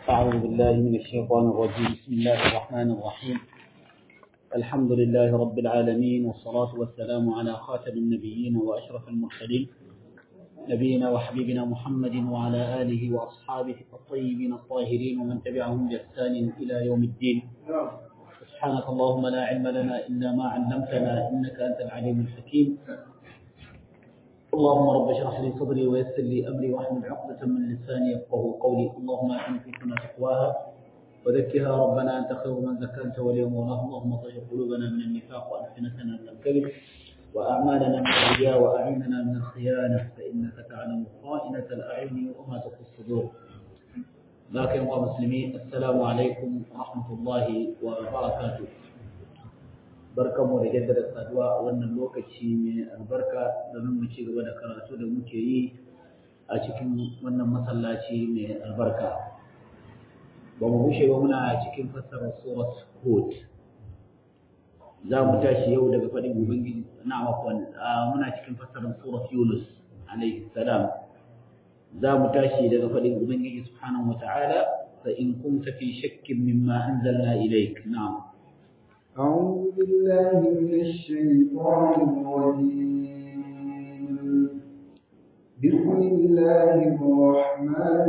أعوذ بالله من الشيطان الرجيم بسم الله الرحمن الرحيم الحمد لله رب العالمين والصلاة والسلام على خاتم النبيين وأشرف المرسلين نبينا وحبيبنا محمد وعلى آله وأصحابه الطيبين الطاهرين ومن تبعهم بإحسان إلى يوم الدين سبحانك اللهم لا علم لنا إلا ما علمتنا إنك أنت العليم الحكيم اللهم رب اشرح لي صدري ويسر لي امري واحلل عقدة من لساني يفقهوا قولي اللهم اعن فيكم تقواها وذكها ربنا انت خير من زكاها واليوم ولاه اللهم طهر قلوبنا من النفاق والسنتنا من الكذب واعمالنا من الرياء واعيننا من الخيانه فانك تعلم خائنة الاعين وما تخفي الصدور لكن مسلمين السلام عليكم ورحمه الله وبركاته barkanmu da jaddada saduwa a wannan lokaci mai albarka domin mu ci gaba da karatu da muke yi a cikin wannan masallaci mai albarka ba mu bushe ba muna cikin fassarar surat hud za mu tashi yau daga faɗin ubangiji na makon muna cikin fassarar surat yunus alaihi salam za mu tashi daga faɗin ubangiji subhanahu wa ta'ala fa in kunta fi shakkin mimma anzalna ilayk na'am أعوذ بالله من الشيطان الرجيم بسم الله الرحمن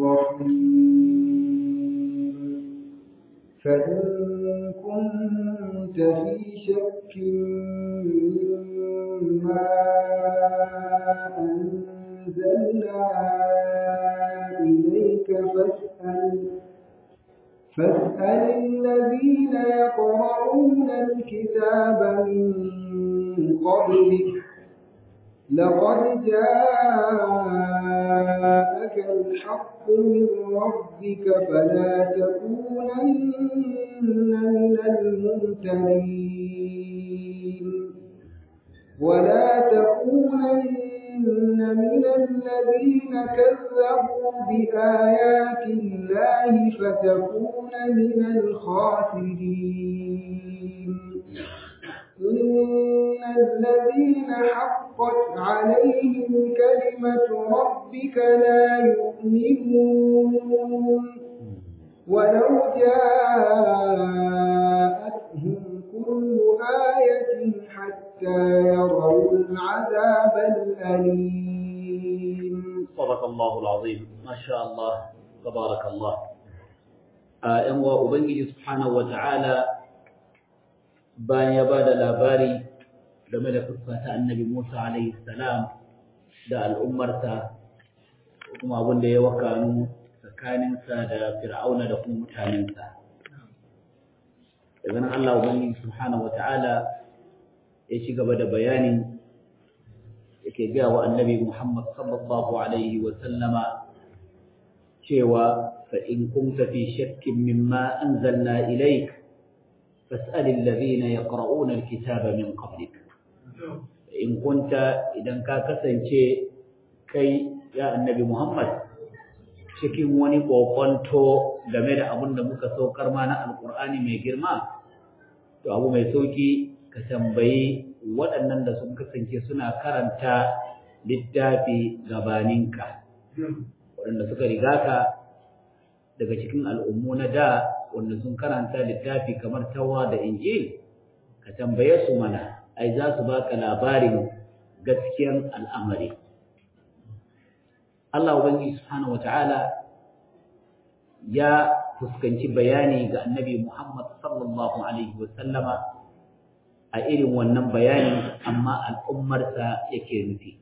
الرحيم فإن كنت في شك مما أنزلنا إليك فاسأل فاسأل الذين يقرؤون الكتاب من قبلك لقد جاءك الحق من ربك فلا تكونن من الممتنين ولا تكونن من الذين كذبوا بآيات الله فتكون من الخاسرين إن الذين حقت عليهم كلمة ربك لا يؤمنون ولو جاءتهم كل آية حتى يروا العذاب الأليم صدق الله العظيم ما شاء الله تبارك الله ‘yan wa Ubangiji Subhanahu wa ta'ala bayan ya ba da labari game da fuskata annabi Musa alaihi salam da al'ummarsa kuma abin da ya wakanu tsakaninsa da fir'auna da kuma mutanensa. Daga nan Allah Ubangiji Subhanahu wa ta'ala ya ci gaba da bayanin yake gaya wa annabi Muhammad sallallahu alaihi wa sallama cewa fa in kunta fi shakkin mimma anzalna ilayk fas'al alladhina yaqra'una alkitaba min qablik in kunta idan ka kasance kai ya annabi Muhammad cikin wani kokonto game da abin da muka saukar ma na alqur'ani mai girma to abu mai sauki ka tambayi waɗannan da sun kasance suna karanta littafi gabaninka waɗanda suka riga ka daga cikin al'ummu na da wanda sun karanta littafi kamar tawa da injil ka tambaye su mana ai za su baka labarin gaskiyan al'amari Allah Ubangiji Subhanahu wa ta'ala ya fuskanci bayani ga annabi Muhammad sallallahu Alaihi wasallama a irin wannan bayani amma al'ummarsa yake nufi.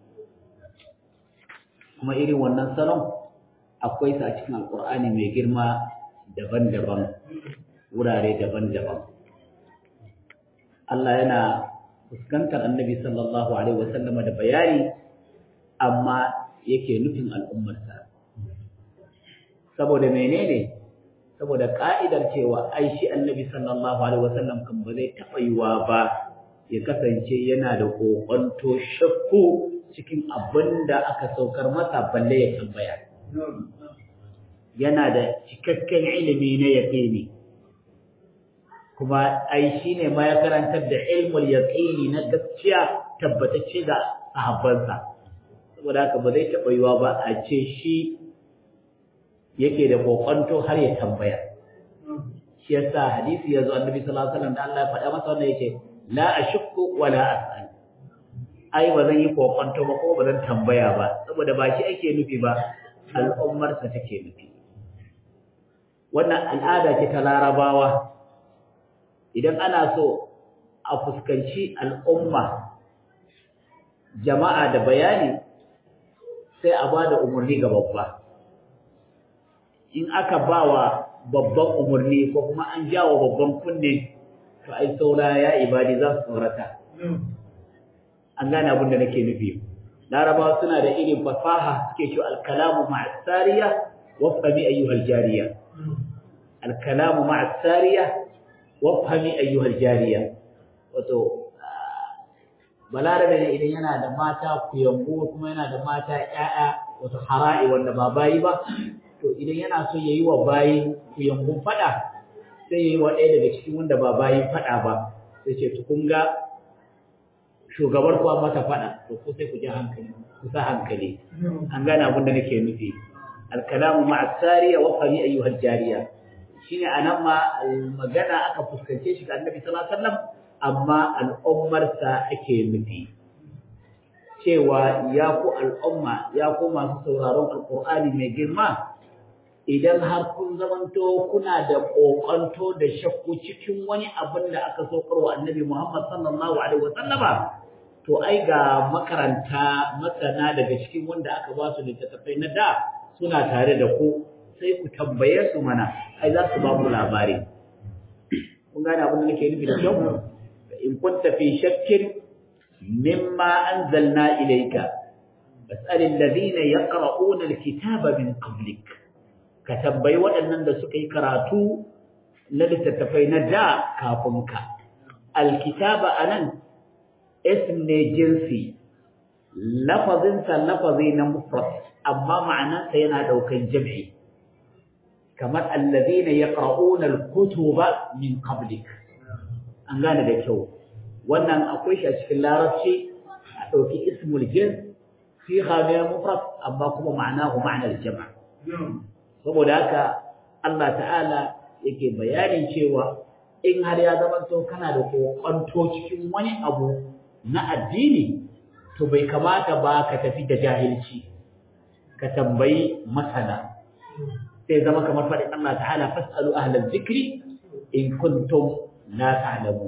Kuma irin wannan salon akwai sa a cikin alƙur'ani mai girma daban-daban, wurare daban-daban. Allah yana fuskantar annabi sallallahu Alaihi wasallama da bayani amma yake nufin al'ummarsa. Saboda menene? Saboda ƙa'idar cewa ai shi annabi sallallahu Alaihi wasallam kan ba zai taɓa yiwa ba ya kasance yana da ƙoƙonto shakku cikin abin da aka saukar masa balle ya tambaya. Yana da cikakken ilimi na yaƙini. Kuma ai shi ne ma ya karantar da ilmul yaƙini na gaskiya tabbatacce ga sahabbansa. saboda haka ba zai taɓa yiwa ba a ce shi yake da kokonto har ya tambaya shi yasa hadisi yazo annabi sallallahu alaihi wasallam da Allah ya faɗa masa wannan yake la ashukku wa la as'al ai ba zan yi kokonto ba ko ba zan tambaya ba saboda ba shi ake nufi ba al'ummar sa take nufi wannan al'ada ce ta larabawa idan ana so a fuskanci al'umma jama'a da bayani sai a ba da umarni ga babba in aka ba wa babban umarni ko kuma an jawo babban kunne to ai saura ya ibadi za su tsorata an gane abin da nake nufi larabawa suna da irin fasaha suke cewa alkalamu ma'asariya wafhami ayyuhal jariya alkalamu ma'asariya wafhami ayyuhal jariya wato balarabe ne idan yana da mata kuyango kuma yana da mata ƴaƴa wato hara'i wanda ba bayi ba to idan yana so yayi wa bayi kuyangun fada sai yayi wa ɗaya daga cikin wanda ba bayi fada ba sai ce to kun ga shugabar ku mata fada to ko sai ku ji hankali ku sa hankali an gane abin da nake nufi alkalamu ma'a sariya wa fari ayyuhal jariya shine anan ma magana aka fuskance shi ga annabi sallallahu alaihi wasallam amma al'ummarsa ake nufi cewa ya ku al'umma ya ku masu sauraron alƙur'ani mai girma idan har kun zamanto kuna da ƙoƙanto da shakku cikin wani abin da aka saukar wa annabi Muhammad sallallahu alaihi wasallama to ai ga makaranta masana daga cikin wanda aka ba su littattafai na da suna tare da ku sai ku tambaye su mana ai za su ba mu labari kun gane abin da nake nufi da kyau in kunta fi shakkin mimma anzalna ilayka fas'al alladhina yaqra'una alkitaba min qablik ka tambayi waɗannan da suka yi karatu na littattafai na da kafin ka alkitaba anan ism ne jinsi lafazinsa lafazi na mufrad amma ma'anarsa yana ɗaukan jam'i kamar alladhina yaqra'una alkutuba min qablik an gane da kyau wannan akwai shi a cikin larabci a ɗauki ismul jins fi ne mufrad amma kuma ma'anahu ma'anar jama' saboda haka Allah ta'ala yake bayanin cewa in har ya zama to kana da kokonto cikin wani abu na addini to bai kamata ba ka tafi da jahilci ka tambayi masana sai zama kamar faɗin Allah ta'ala fas'alu ahlal zikri in kuntum la ta'lamun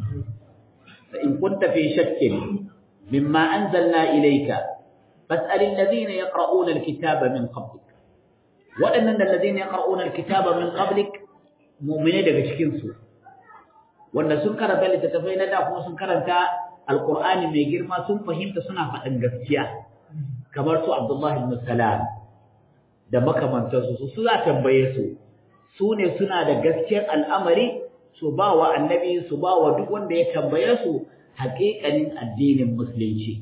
fa in kunta fi shakkin mimma anzalna ilayka fas'al alladhina yaqra'una alkitaba min qablik waɗannan da alladhina yaqra'una alkitaba min qablik mu'mine daga cikin su wanda sun karanta littattafai na da kuma sun karanta alqur'ani mai girma sun fahimta suna faɗin gaskiya kamar su Abdullahi ibn Salam da makamantansu su su za tambaye su su ne suna da gaskiyar al'amari su ba wa annabi su ba wa duk wanda ya tambaye su haƙiƙanin addinin musulunci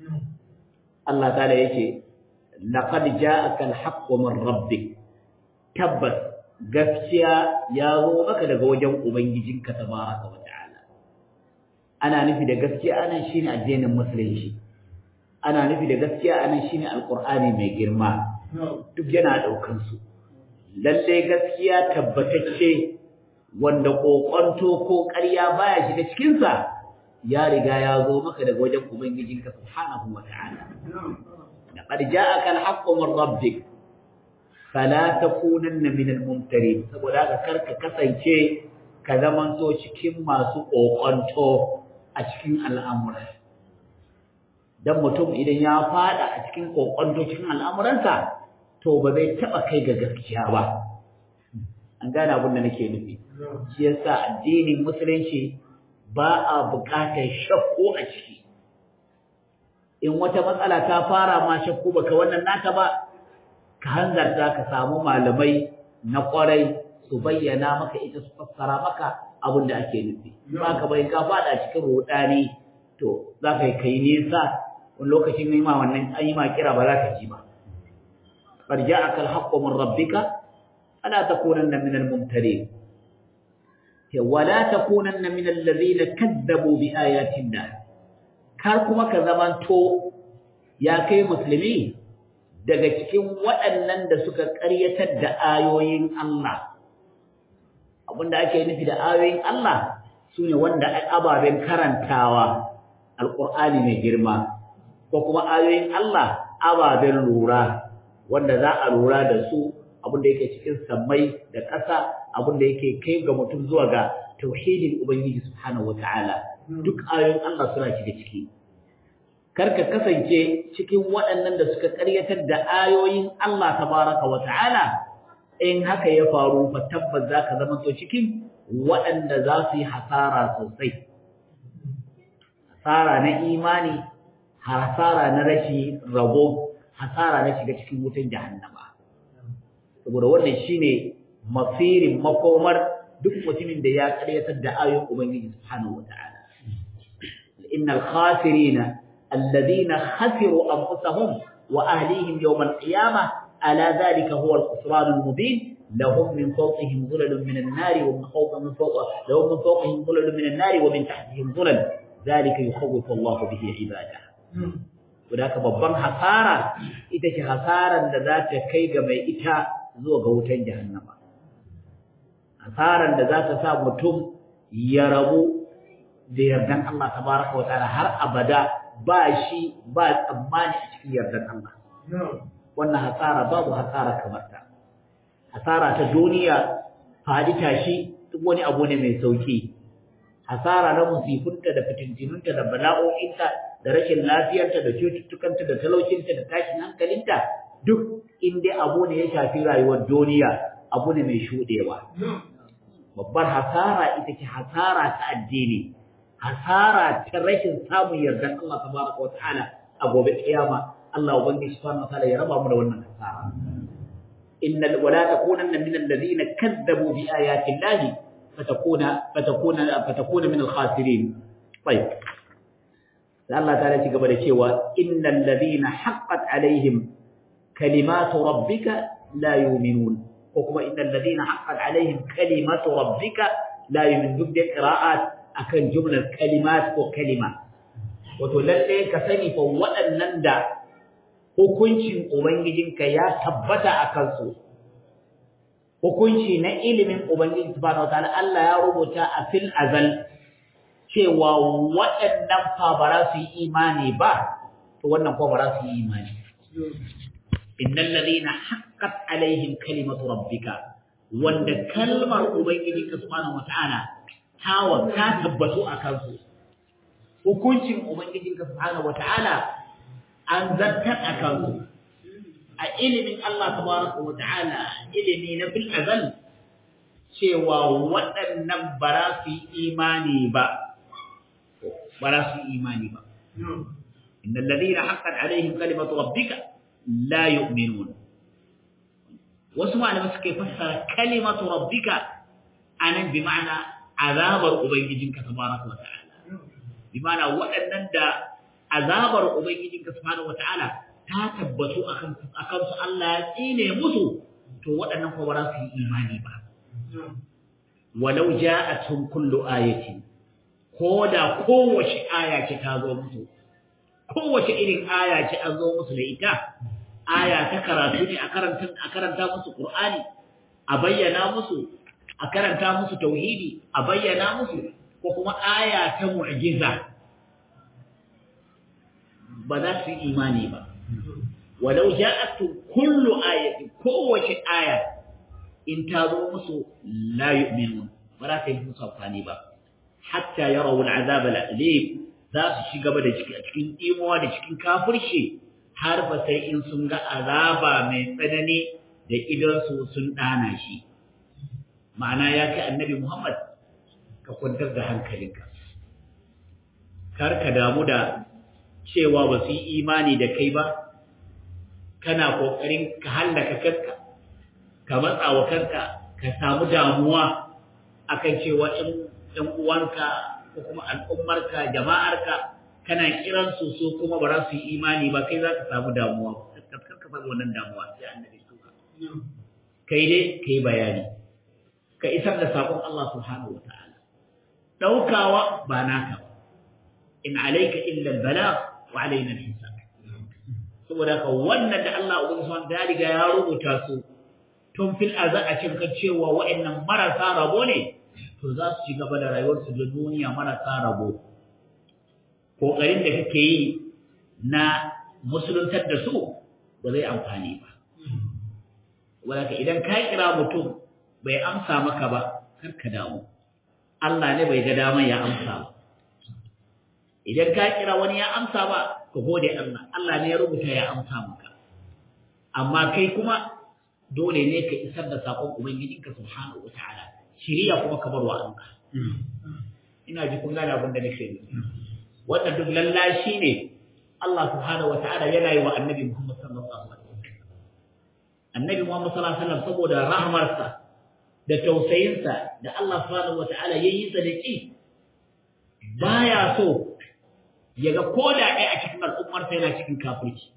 Allah ta'ala yake laqad ja'aka al-haqqu min rabbik tabbas gaskiya ya zo maka daga wajen ubangijinka tabaraka wa ta'ala ana nufi da gaskiya anan shine addinin musulunci ana nufi da gaskiya anan shine alqur'ani mai girma duk yana daukan su lalle gaskiya tabbatacce wanda kokonto ko ƙarya baya shiga cikin sa ya riga ya zo maka daga wajen ubangijinka subhanahu wa ta'ala laqad ja'aka al-haqqu min rabbik fala takunanna min al-mumtarin saboda haka karka kasance ka zamanto cikin masu kokonto a cikin al'amura dan mutum idan ya fada a cikin kokonto cikin al'amuransa to ba zai taba kai ga gaskiya ba an gane abin da nake nufi shi yasa addinin musulunci ba a buƙatar shakku a ciki in wata matsala ta fara ma shakku baka wannan naka ba ka hanzarta ka samu malamai na ƙwarai su bayyana maka ita su fassara maka abin da ake nufi ba ka bai ka fada cikin rudani to za ka yi kai nesa wani lokacin ne ma wannan an yi ma kira ba za ka ji ba qad ja'aka al-haqqu min rabbika fala takunanna min al-mumtarin wala takunanna min alladhina kadzabu bi ayatina kar kuma ka zamanto ya kai musulmi daga cikin waɗannan da suka ƙaryatar da ayoyin Allah abinda ake nufi da ayoyin Allah sune wanda ababen karantawa alqur'ani mai girma ko kuma ayoyin Allah ababen lura wanda za a lura da su abinda yake cikin sammai da ƙasa abinda yake kai ga mutum zuwa ga tauhidin ubangiji subhanahu wataala duk ayoyin Allah suna shiga ciki karka kasance cikin waɗannan da suka ƙaryatar da ayoyin Allah tabaraka wataala in haka ya faru fa tabbas zaka zama to cikin waɗanda za su yi hasara sosai hasara na imani hasara na rashi rabo hasara na shiga cikin wutan jahannama saboda wannan shine masirin makomar duk mutumin da ya karyatar da ayoyin ubangiji subhanahu wataala innal khasirina alladhina khasiru anfusahum wa ahlihim yawm alqiyamah ala dhalika huwa alkhusran almubin lahum min fawqihim dhulalun min an-nar wa min fawqihim fawqa lahum min fawqihim dhulalun min an-nar wa min tahtihim dhulal dhalika yukhawwifu Allah bihi ibadahu Wadaka babban hasara ita ce hasaran da za ta kai ga mai ita zuwa ga wutan jahannama. Hasaran da za ta sa mutum ya rabu da yardan Allah tabaraka wa ta'ala har abada ba shi ba tsammani a cikin yardan Allah. Wannan hasara babu hasara kamar ta. Hasara ta duniya faɗi tashi duk wani abu ne mai sauki. Hasara na musifunta da fitintinunta da bala'o'inta da rashin lafiyarta da cututtukanta da talaucinta da tashin hankalinta duk inda abu ne ya shafi rayuwar duniya abu ne mai shudewa babbar hasara ita ce hasara ta addini hasara ta rashin samun yardan Allah tabaraka wa ta'ala a gobe kiyama Allah ubangiji subhanahu wa ta'ala ya raba mu da wannan hasara innal wala takunanna min alladhina kadzabu bi ayati llahi fatakuna fatakuna fatakuna min al-khasirin طيب da Allah ta ci gaba da cewa innal ladina haqqat alaihim kalimatu rabbika la yu'minun ko kuma innal ladina haqqat alaihim kalimatu rabbika la yu'minun duk da qira'at akan jumlar kalimat ko kalima wato lalle ka sani fa waɗannan da hukuncin ubangijinka ya tabbata akan su hukunci na ilimin ubangiji subhanahu wataala Allah ya rubuta a fil azal cewa waɗannan fa ba za su yi imani ba to wannan ko ba za su yi imani innal ladina haqqat alaihim kalimatu rabbika wanda kalmar ubangijinka subhanahu wataala ta wa ta tabbatu a kansu hukuncin ubangijinka subhanahu wataala an zartar a kansu a ilimin Allah tabaraka wataala ilimi na bil azal cewa waɗannan ba za su yi imani ba ba za su yi imani ba innal ladina haqqat alaihim kalimatu rabbika la yu'minun wasu malamai suka fassara kalimatu rabbika anan bi ma'ana azabar ubangijinka tabaraka wa ta'ala bi ma'ana waɗannan da azabar ubangijinka subhanahu wa ta'ala ta tabbatu akan akan su Allah ya tsine musu to waɗannan ko ba za su yi imani ba walau ja'atuhum kullu ayatin ko da kowace aya ce ta zo musu kowace irin aya ce an zo musu da ita aya ta karatu ne a karanta a karanta musu qur'ani a bayyana musu a karanta musu tauhidi a bayyana musu ko kuma aya ta mu'jiza ba za su yi imani ba walau ja'atu kullu ayatin kowace aya in ta zo musu la yu'minun ba za ta yi musu amfani ba hatta yarawu al'azab al'alim za su ci gaba da cikin imuwa da cikin kafirci har fa sai in sun ga azaba mai tsanani da idan su sun dana shi ma'ana ya kai annabi Muhammad ka kwantar da hankalinka kar ka damu da cewa ba su yi imani da kai ba kana kokarin ka hallaka kanka ka matsa wa kanka ka samu damuwa akan cewa in ɗan uwanka ko kuma al'ummarka jama'arka kana kiran su so kuma ba za su yi imani ba kai za ka samu damuwa kar ka samu wannan damuwa sai annabi suka kai dai kai bayani ka isar da sakon Allah subhanahu wataala daukawa ba naka ba in alayka illa al-balagh wa alaina al-hisab saboda haka wannan da Allah ubangiji subhanahu ya riga ya rubuta su tun fil azal a cikin cewa wa'annan marasa rabo ne to za su ci gaba da rayuwarsu da duniya marasa rabo kokarin da kake yi na musuluntar da su ba zai amfani ba wadaka idan ka kira mutum bai amsa maka ba kar ka damu Allah ne bai ga daman ya amsa ba idan ka kira wani ya amsa ba ka gode Allah Allah ne ya rubuta ya amsa maka amma kai kuma dole ne ka isar da sakon ubangijinka subhanahu wataala shiriya kuma ka bar wa Allah ina ji kun gane abin da nake nufi wannan duk lallashi ne Allah subhanahu wataala yana yi wa annabi Muhammad sallallahu alaihi wasallam annabi Muhammad sallallahu alaihi wasallam saboda rahmarsa da tausayinsa da Allah subhanahu wataala yayin sa da ki baya so yaga koda ɗaya a cikin al'ummar sa yana cikin kafirci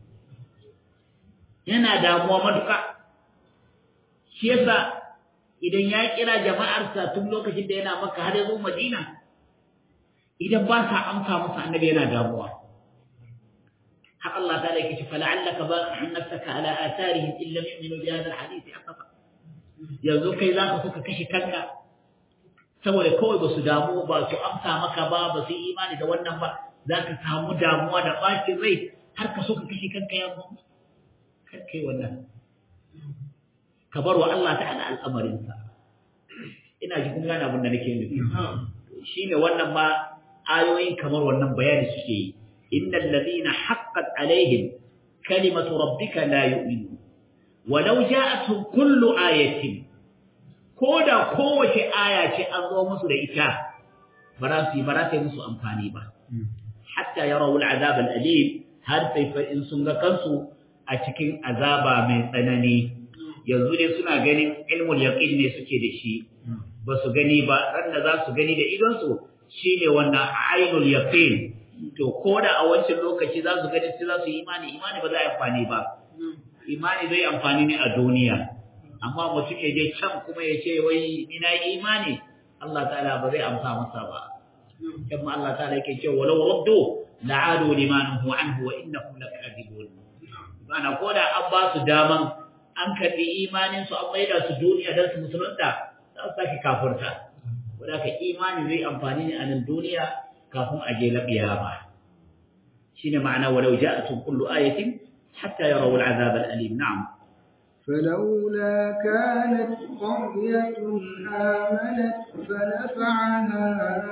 yana damuwa matuƙa shi yasa idan ya kira jama'arsa tun lokacin da yana maka har ya zo Madina idan ba sa amsa masa annabi yana damuwa har Allah ta yake ce fala'allaka ba'an nafsaka ala atharihim in lam yu'minu bi hadha alhadith asafa yanzu kai zaka suka kashe kanka saboda kawai ba su damu ba su amsa maka ba ba su imani da wannan ba zaka samu damuwa da bacin rai har ka so ka kashe kanka ya mu kar kai wannan ka bar wa Allah ta'ala al'amarinsa ina ji kun gane abin da nake nufi shine wannan ma ayoyin kamar wannan bayani suke yi innal ladina haqqat alaihim kalimatu rabbika la yu'minu walau ja'atuhum kullu ayatin koda kowace aya ce an zo musu da ita ba za su yi ba za ta yi musu amfani ba hatta yarawu al'azab al'alim har sai fa in sun ga kansu a cikin azaba mai tsanani yanzu ne suna ganin ilmul yaqin ne suke da shi ba su gani ba ran da za su gani da idonsu shine wannan ainul yaqin to ko da a wancan lokaci za su gani sai za su yi imani imani ba za a amfani ba imani zai amfani ne a duniya amma mutum ya je can kuma ya ce wai ni na yi imani Allah ta'ala ba zai amsa masa ba kuma Allah ta'ala yake cewa walau raddu la'adu liman huwa anhu wa innahum lakadibun bana ko da an ba su daman an karɓi imanin su an maida su duniya don su musulunta za su sake kafurta wadda ka imani zai amfani ne a nan duniya kafin a je laɓiya ba shi ne ma'ana walau ja'atun kullu ayatin hatta yarawu al'azab al'alim na'am فلولا كانت قرية آمنت فنفعها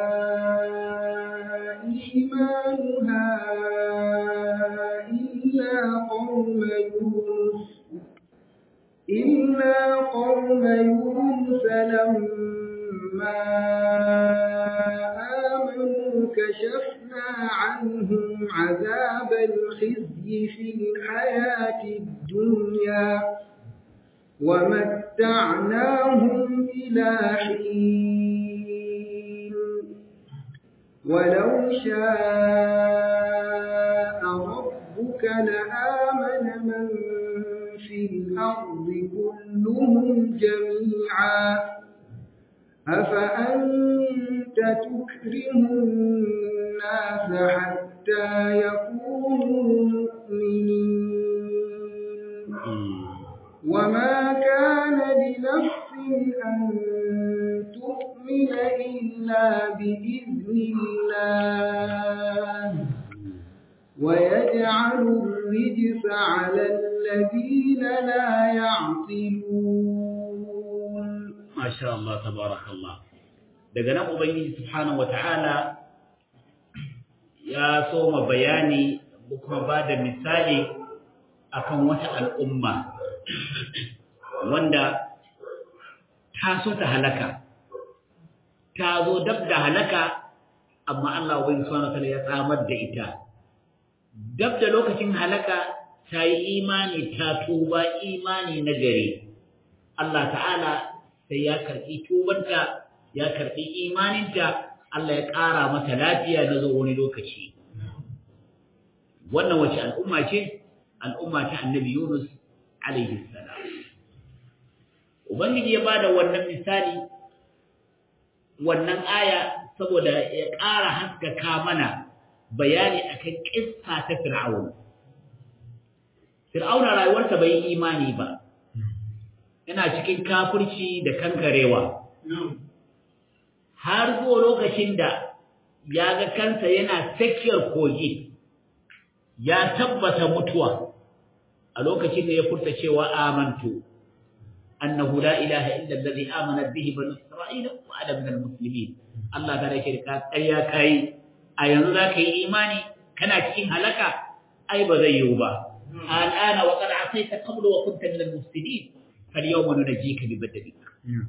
إيمانها إلا قوم يونس إلا قوم يونس لما آمنوا كشفنا عنهم عذاب الخزي في الحياة الدنيا ومتعناهم إلى حين ولو شاء ربك لآمن من في الأرض كلهم جميعا أفأنت تكره الناس حتى يكونوا مؤمنين وما كان لنفس أن تؤمن إلا بإذن الله ويجعل الرجس على الذين لا يعقلون ما شاء الله تبارك الله daga nan ubangiji subhanahu wataala ya soma bayani kuma ba da misali akan wata al'umma wanda ta so ta halaka ta zo dab da halaka amma Allah ubangiji subhanahu wataala ya tsamar da ita dab da lokacin halaka ta yi imani ta tuba imani na gari Allah ta'ala sai ya karɓi tubanta ya karɓi imaninta Allah ya ƙara mata lafiya na zo wani lokaci wannan wace al'umma ce al'umma ta annabi Yunus alaihi salam ubangiji ya bada wannan misali wannan aya saboda ya ƙara haskaka mana bayani akan kissa ta Fir'aun Fir'auna rayuwarsa bai yi imani ba yana cikin kafirci da kankarewa har zuwa lokacin da ya ga kansa yana tsakiyar kogi ya tabbata mutuwa a lokacin da ya furta cewa amantu annahu la ilaha illa allazi amana bihi banu isra'ila wa ana minal muslimin Allah ta rake ka ƙarya kai a yanzu za ka yi imani kana cikin halaka ai ba zai yiwu ba al'ana wa qad asaita qablu wa kunta minal mufsidin fal yawma nunajjika bi badanika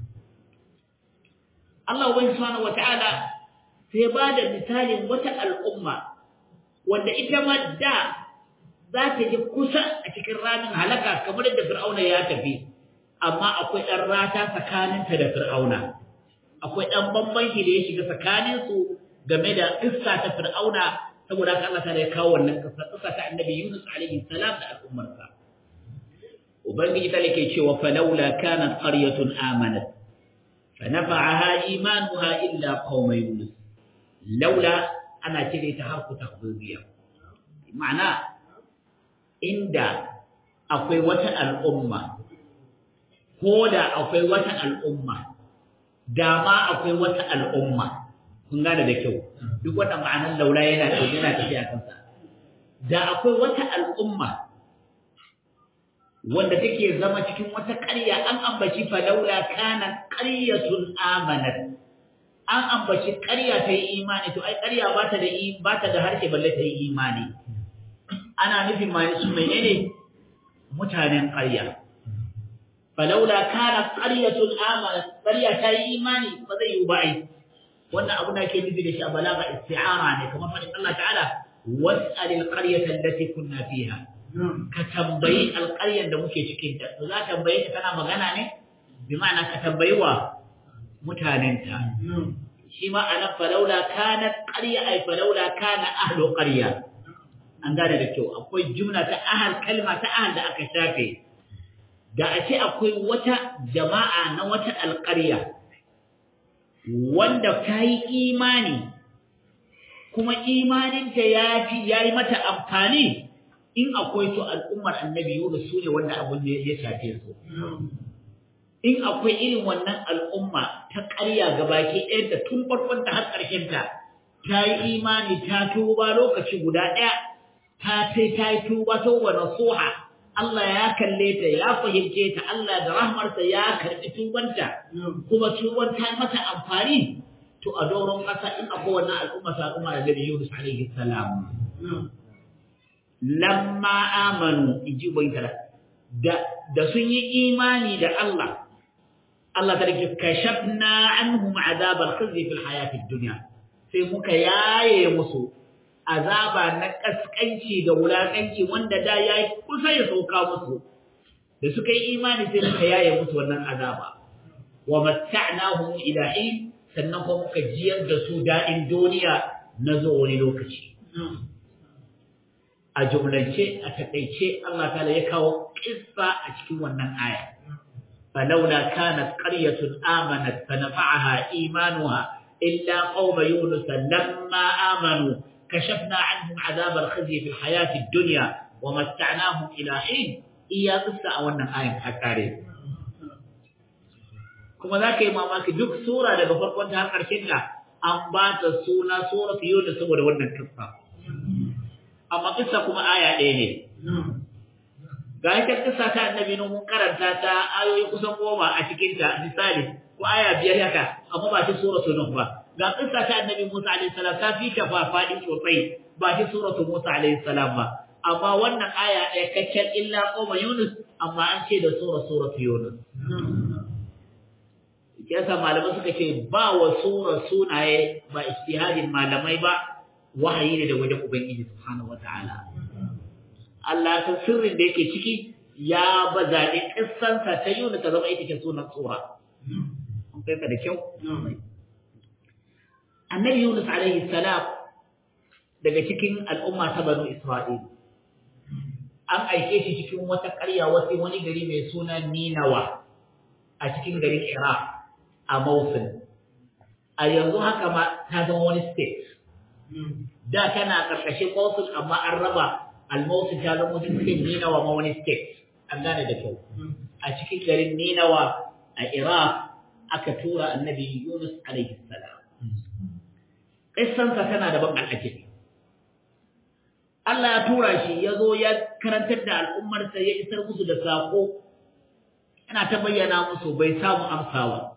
Allah ubangi subhanahu wata'ala sai ba da misalin wata al'umma wanda ita ma da za ta ji kusa a cikin ramin halaka kamar da fir'auna ya tafi amma akwai ɗan rata tsakaninta da fir'auna akwai ɗan bambanci da ya shiga tsakaninsu game da ƙissa ta fir'auna saboda haka Allah ta ya kawo wannan ƙissa ƙissa ta annabi Yunus alaihi salam da al'ummarsa ubangiji ta yake cewa falawla kanat qaryatun amanat فنفعها إيمانها إلا قوم يونس لولا أنا كده تحرك تخبيرية معنى عند أقوى وتا الأمة كودا أقوى وتا الأمة داما أقوى وتا الأمة kun gane da kyau duk wannan ma'anar laula yana yana tafiya kansa da akwai wata al'umma wanda take zama cikin wata ƙarya an ambaci falaula kana qaryatun amanat an ambaci ƙarya ta yi imani to ai ƙarya ba ta da ba ta da harshe balle ta yi imani ana nufin mai su menene mutanen ƙarya falaula kana qaryatun amanat ƙarya ta yi imani ba zai yi ba ai wannan abu da ke nufi da shi a balaga isti'ara ne kamar fadin Allah ta'ala was'alil qaryata allati kunna fiha ka tambayi alƙaryar da muke cikin ta to za tambaye ta tana magana ne bi ma'ana ka tambayi wa mutanenta shi ma ana falaula kana qarya ay falaula kana ahlu qarya an gane da kyau akwai jumla ta ahal kalma ta ahal da aka shafe da a ce akwai wata jama'a na wata alƙarya wanda ta yi imani kuma imaninta ya fi ya yi mata amfani in akwai to al'ummar annabi Yunus su ne wanda abin da ya shafe su. In akwai irin wannan al'umma ta ƙarya ga baki ɗayanta tun farkonta har ƙarshenta, ta yi imani ta tuba lokaci guda ɗaya, ta sai ta yi tuba ta wa nasuha, Allah ya kalle ta ya fahimce ta Allah da rahmarsa ya karɓi tubanta, kuma tuban ta mata amfani, to a doron ƙasa in akwai wannan al'umma sa al'umma da Yunus alaihi salam. lamma amanu inji ubaydala da da sun yi imani da Allah Allah ta rike kashafna anhum azab al-khizy fi al-hayat ad-dunya sai muka yaye musu azaba na kaskanci da wulakanci wanda da yayi kusa ya sauka musu da suka yi imani sai muka yaye musu wannan azaba wa matta'nahum ila hin sannan kuma muka jiyar da su da'in duniya na zo wani lokaci a jumlance a takaice Allah ta'ala ya kawo kissa a cikin wannan aya falawla kanat qaryatun amanat fanafa'aha imanuha illa qauma yunus lamma amanu kashafna 'anhum 'adhab al-khizy fi al-hayati ad-dunya wa matta'nahum ila hin iya kissa a wannan ayan ta kare kuma zaka yi mamaki duk sura daga farkon ta har karshen ta an ba ta suna suratu yunus saboda wannan kissa amma kissa kuma aya ɗaya ne. Ga ita kissa ta annabi mun karanta ta ayoyi kusan goma a cikin ta misali ko aya biyar haka amma ba ta suratul nuh ba. Ga kissa ta annabi Musa alaihi salam ta fi ta faɗi sosai ba ta suratul Musa alaihi salam ba. Amma wannan aya ɗaya kaccen illa qoma Yunus amma an ce da sura suratul Yunus. Yasa malamai suka ce ba wa sura sunaye ba ijtihadin malamai ba wahayi ne da wajen Ubangiji subhanahu wata'ala Allah ta sirrin da yake ciki ya ba zaɓi ƙissansa ta yi ta zama ita ke sunan tsura an kai ka da kyau annabi Yunus alaihi salam daga cikin al'umma ta banu Isra'il an aike shi cikin wata ƙarya wasu wani gari mai suna Ninawa a cikin garin Iraq a Mosul a yanzu haka ma ta zama wani state da tana ƙarƙashin Mosul amma an raba almausu ta zama cikin ninawa ma wani state an gane da kyau a cikin garin ninawa a iraq aka tura annabi yunus alaihi salam ƙissansa tana da ban al'ajabi Allah ya tura shi ya zo ya karantar da al'ummarsa ya isar musu da saƙo yana ta bayyana musu bai samu amsawa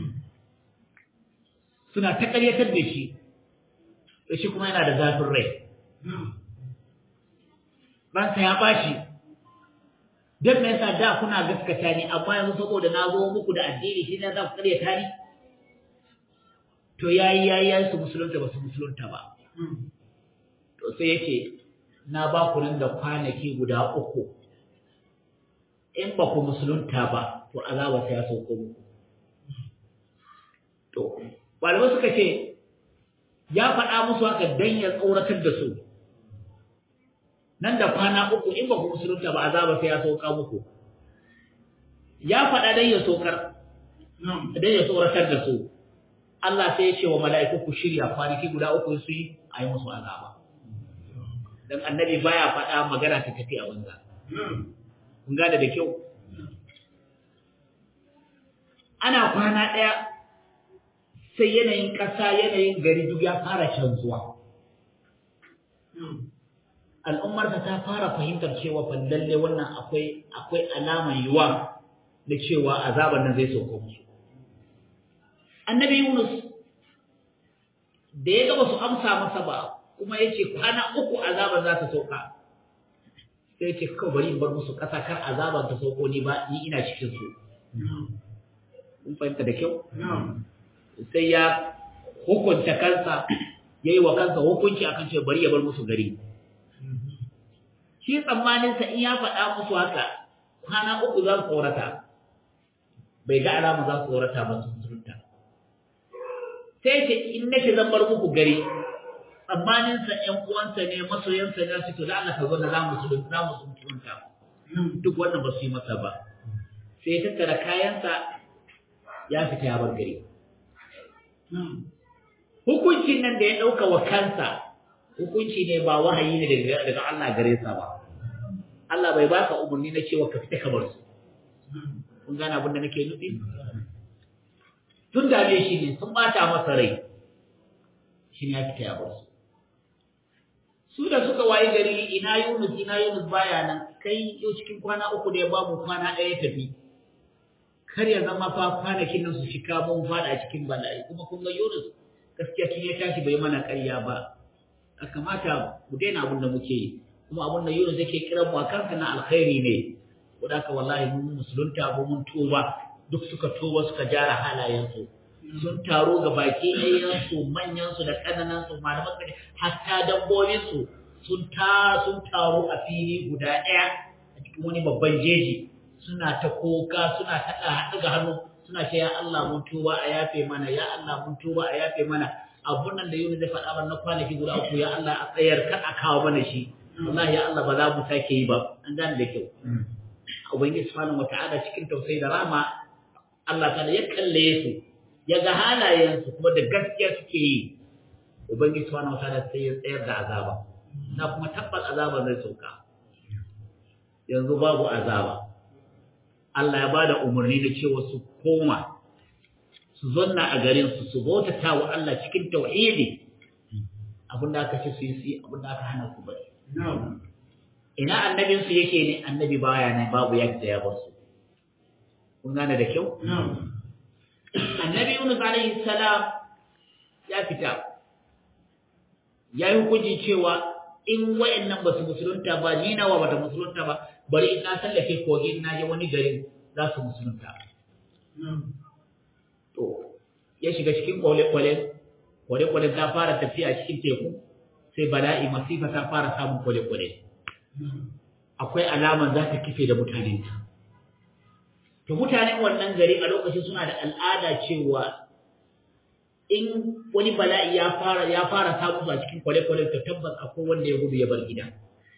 suna ta ƙaryatar da shi da shi kuma yana da zafin rai ransa ya bashi don me yasa da kuna gaskata ni amma yanzu saboda na zo muku da addini shi ne za ku ƙaryata ni to yayi yayi yayi su musulunta ba su musulunta ba to sai yace na ba ku nan da kwanaki guda uku in ba ku musulunta ba to azaba sai ya sauko muku to malamai suka ce ya faɗa musu haka dan ya tsoratar da su nan da kwana uku in ba ku musulunta ba azaba sai ya sauka muku ya faɗa dan ya sokar dan ya tsoratar da su Allah sai ya ce wa mala'iku ku shirya kwanaki guda uku su yi a yi musu azaba dan annabi baya faɗa magana ta tafi a banza kun gane da kyau ana kwana ɗaya sai yanayin ƙasa yanayin gari duk ya fara canzuwa al'ummarsa ta fara fahimtar cewa fa lalle wannan akwai akwai alaman yiwa da cewa azaban nan zai sauko musu annabi Yunus da ya ga ba su amsa masa ba kuma ya ce kwana uku azaban za ta sauka sai ce kawai bari in bar musu ƙasa kar azaban ta sauko ni ba ni ina cikin su kun fahimta da kyau sai ya hukunta kansa ya yi wa kansa hukunci akan ce bari ya bar musu gari shi tsammaninsa in ya faɗa musu haka kwana uku za su tsorata bai ga alama za su tsorata ba su musulunta sai ce in nake zan bar muku gari tsammaninsa ƴan uwansa ne masoyansa ne su to da Allah ka zo na za mu musulunta za mu musulunta duk wannan ba su yi masa ba sai ya tattara kayansa ya fita ya bar gari hukuncin nan da ya ɗauka wa kansa hukunci ne ba wahayi ne daga Allah gare sa ba Allah bai baka umarni na cewa ka fita ka bar su kun gane abin da nake nufi tun dame shi ne sun bata masa rai shi ne ya fita ya bar su su da suka wayi gari ina Yunus ina Yunus baya nan kai yau cikin kwana uku da ya bamu kwana ɗaya tafi kar ya zama fa kwanakin nan su shika mun fada cikin bala'i kuma kun ga Yunus gaskiya tun ya tashi bai mana ƙarya ba a kamata mu daina abin da muke yi kuma abin da Yunus yake kiran mu akan na alkhairi ne wanda ka wallahi mun musulunta ba mun tuba duk suka tuba suka jara halayensu sun taro ga baki ɗayansu manyansu da ƙananansu malaman kare hatta dabbobinsu sun ta sun taro a fili guda ɗaya a cikin wani babban jeji suna ta koka suna ta haɗu ga hannu suna ce ya Allah mun tuba a yafe mana ya Allah mun tuba a yafe mana abun nan da Yunus zai faɗa na kwanaki guda uku ya Allah a tsayar kan a kawo mana shi wallahi ya Allah ba za mu sake yi ba an gane da kyau ubangiji subhanahu wata'ala cikin tausayi da rama Allah ta ya kalle su ya ga halayensu kuma da gaskiya suke yi ubangiji subhanahu wata'ala sai ya tsayar da azaba na kuma tabbas azaba zai sauka yanzu babu azaba Allah ya ba da umarni da cewa su koma su zonna a garinsu su bautata wa Allah cikin tauhidi abinda aka ce su yi su abinda aka hana su bari ina annabinsu yake ne annabi baya nan babu yadda ya bar su kun gane da kyau annabi Yunus alaihi salam ya fita ya yi hukunci cewa in wayannan ba su musulunta ba ni nawa ba ta musulunta ba bari in na sallake kogin na je wani garin za su musulunta. To, ya shiga cikin kwale-kwale, kwale-kwale ta fara tafiya cikin teku, sai bala'i masifa ta fara samun kwale-kwale. Akwai alaman za ta kife da mutanenta. To, mutanen wannan gari a lokacin suna da al'ada cewa in wani bala'i ya fara ya fara samu a cikin kwale-kwale to tabbas akwai wanda ya gudu ya bar gida.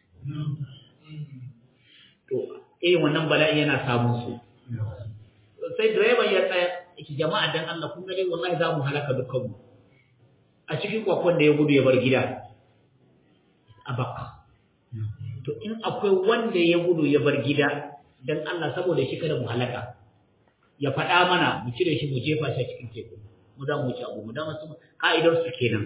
To, irin wannan bala'i yana samun su. Sai direban ya tsaya, yake jama'a dan Allah kun ga dai wallahi za mu halaka dukkanmu. A cikin kwakwan da ya gudu ya bar gida. A Bakka. to in akwai wanda ya gudu ya bar gida dan Allah saboda shi kada mu halaka ya faɗa mana mu cire shi mu jefa shi cikin teku mu da mu ci abu mu da masu ka'idar su kenan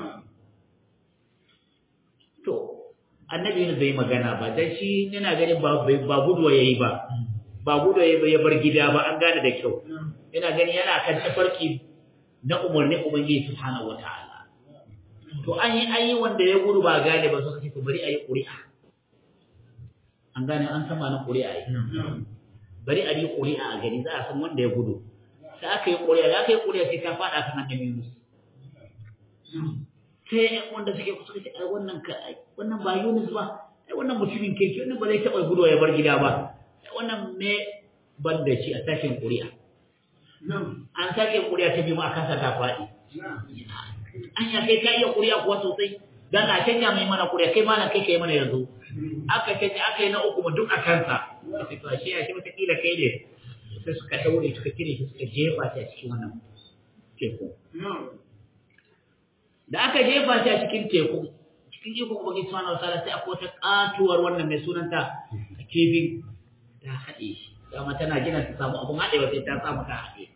to annabi ne bai magana ba dan shi yana ganin ba ba gudu yayi ba ba gudu yayi ba ya bar gida ba an gane da kyau yana gani yana kan tafarki na umarni ubangiji subhanahu wataala to an yi an yi wanda ya gudu ba gane ba suka ce to bari ayi ƙuri'a an gane an san malin ƙuri'a yi bari a yi ƙuri'a a gani za a san wanda ya gudu sai aka yi ƙuri'a da aka yi ƙuri'a sai ta faɗa kan annabi Yunus sai wanda suke kusa ce ai wannan ka wannan ba Yunus ba ai wannan mutumin kirki wannan ba zai taɓa gudu ya bar gida ba ai wannan me ban da shi a sashen ƙuri'a an sake ƙuri'a ta biyu ma a kasa ta faɗi an ya kai ka iya ƙuri'a kuwa sosai dan a canja mai mana ƙuri'a kai malam kai kai mana yanzu aka canja aka yi na uku ma duk a kansa sai to ashe ashe wata kila kai ne sai suka daure suka kire shi suka jefa shi a cikin wannan teku da aka jefa shi a cikin teku cikin ikon ubangi subhanahu wa ta'ala sai akwai wata katuwar wannan mai sunanta kifi ta haɗe shi dama tana gina ta samu abun haɗewa sai ta samu ta haɗe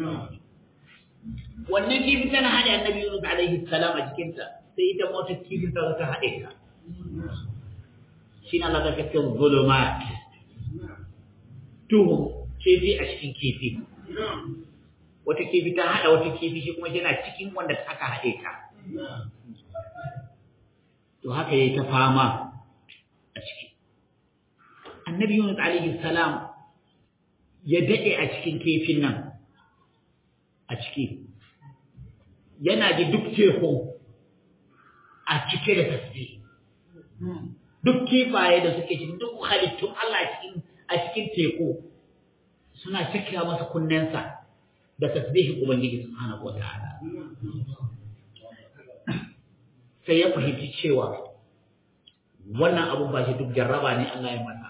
wannan kifi tana haɗe annabi Yunus alaihi salam a jikinta sai ita mota kifin ta ta haɗe ta shi na Allah ta kace zulumat duhu kifi a cikin kifi wata kifi ta haɗa wata kifi shi kuma yana cikin wanda aka haɗe ta to haka yayi ta fama a ciki annabi Yunus alaihi salam ya dade a cikin kifin nan a ciki yana ji duk teku a cike da tasbih duk kifaye da suke cikin duk halittun Allah cikin a cikin teku suna cikira masa kunnensa da tasbihin ubangiji subhanahu wataala sai ya fahimci cewa wannan abun ba shi duk jarraba ne Allah ya masa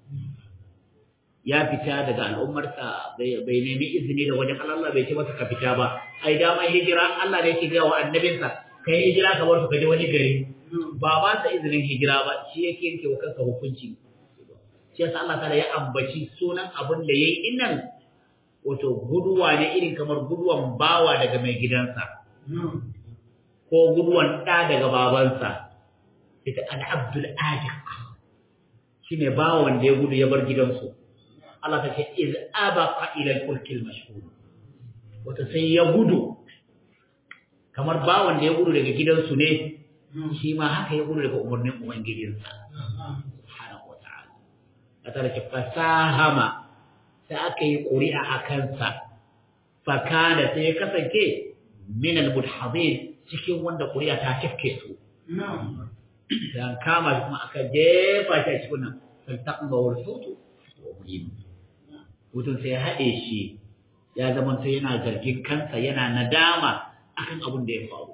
ya fita daga al'ummarsa bai nemi izini da wajen Allah bai ce masa ka fita ba ai dama hijira Allah ne yake ga wa annabinsa kai hijira ka bar su ka je wani gari ba ba sa izinin hijira ba shi yake yanke wa kansa hukunci shi yasa Allah ta'ala ya ambaci sunan abin da yayi innan wato guduwa ne irin kamar guduwan bawa daga mai gidansa ko guduwan ɗa daga babansa ita al'abdul ajiq shine bawan da ya gudu ya bar gidansu Allah ta ce iz abaqa ila al-fulkil mashhur wato sai ya gudu kamar bawan da ya gudu daga gidansu ne shi ma haka ya gudu daga umarnin ubangijinsa subhanahu wa ta'ala ta ce fasahama sai aka yi ƙuri'a a kansa fakana sai ya kasance min al-mudhadin cikin wanda ƙuri'a ta tafke su dan kama shi kuma aka jefa shi a cikin nan faltaqma wal hutu wa mulim hutun sai ya haɗe shi ya zama sai yana zargin kansa yana nadama akan abin da ya faru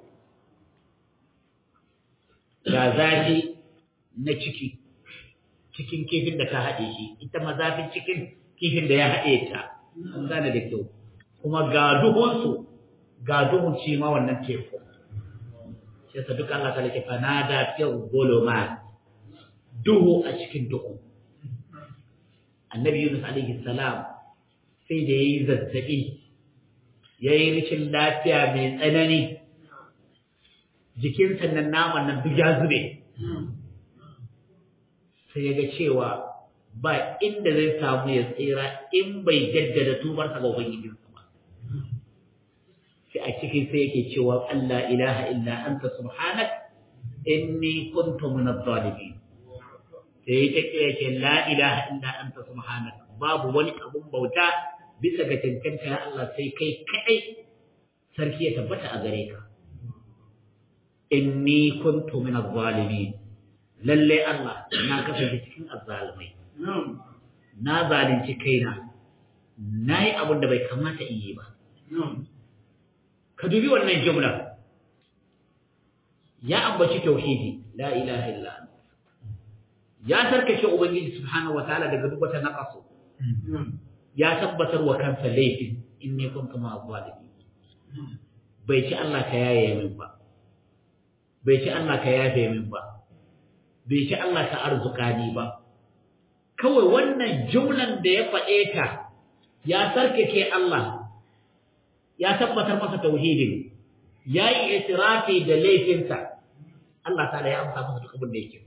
ga zafi na ciki cikin kifin da ta haɗe shi ita ma zafin cikin kifin da ya haɗe ta an gane da kyau kuma ga duhunsu ga duhun shi ma wannan teku shi yasa duka Allah ta lake fanada fi zulumat duhu a cikin duhu annabi Yunus alaihi salam sai da yayi zazzabi yayi rikin lafiya mai tsanani jikin sannan naman nan duk ya zube sai ya ga cewa ba inda zai samu ya tsira in bai jaddada tubarsa ga ubangijinsa ba sai a cikin sai yake cewa Allah ilaha illa anta subhanak inni kuntu min adh-dhalimin sai yake yake la ilaha illa anta subhanak babu wani abun bauta bisa ga cancanta ya Allah sai kai kadai sarki ya tabbata a gare ka inni kuntu min adh-dhalimin lalle Allah na kasance cikin azzalimai na zalunci kaina nayi abin da bai kamata in yi ba ka dubi wannan jumla ya ambaci tauhidi la ilaha illa ya tarkace ubangiji subhanahu wataala daga duk wata naqasu ya tabbatar wa kansa laifin inni kuntu ma zalimin bai ci Allah ka yaye min ba bai ci Allah ka yafe min ba bai ci Allah ta arzuka ni ba kawai wannan jumlan da ya faɗe ta ya sarkake Allah ya tabbatar masa tauhidin ya yi itirafi da laifinsa Allah ta da ya amsa masa duk abin da yake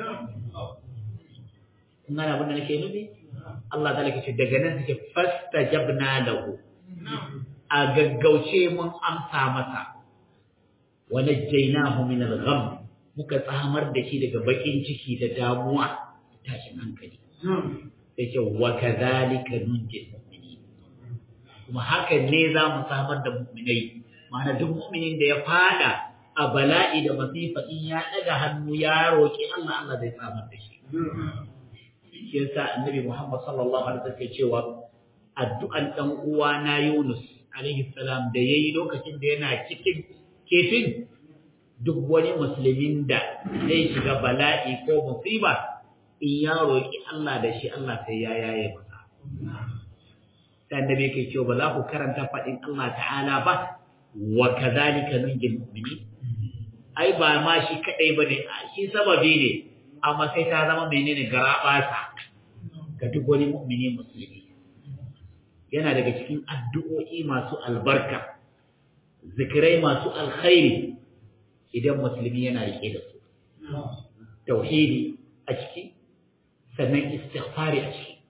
kun gane abin da nake nufi Allah ta lake ce daga nan take fastajabna lahu a gaggauce mun amsa masa wa najjaynahu min al-gham muka tsamar da shi daga bakin ciki da damuwa tashin hankali sai ce wa kadhalika nunjil mu'minin kuma hakan ne za mu samar da mu'minai ma'ana duk mu'minin da ya fada a bala'i da masifa in ya daga hannu ya roki Allah Allah zai samar da shi shi yasa annabi Muhammad sallallahu alaihi wasallam cewa addu'an dan uwa na Yunus alaihi salam da yayi lokacin da yana cikin kefin duk wani musulmin da zai shiga bala'i ko musiba in ya roƙi Allah da shi Allah sai ya yaye masa sai annabi yake cewa ba za ku karanta faɗin Allah ta'ala ba wa kadhalika nunjil mu'minin ai ba ma shi kadai bane shi sababi ne amma sai ta zama menene garabasa ga duk wani mu'mini musulmi yana daga cikin addu'o'i masu albarka zikirai masu alkhairi idan musulmi yana rike da su tauhidi a ciki sannan istighfari a ciki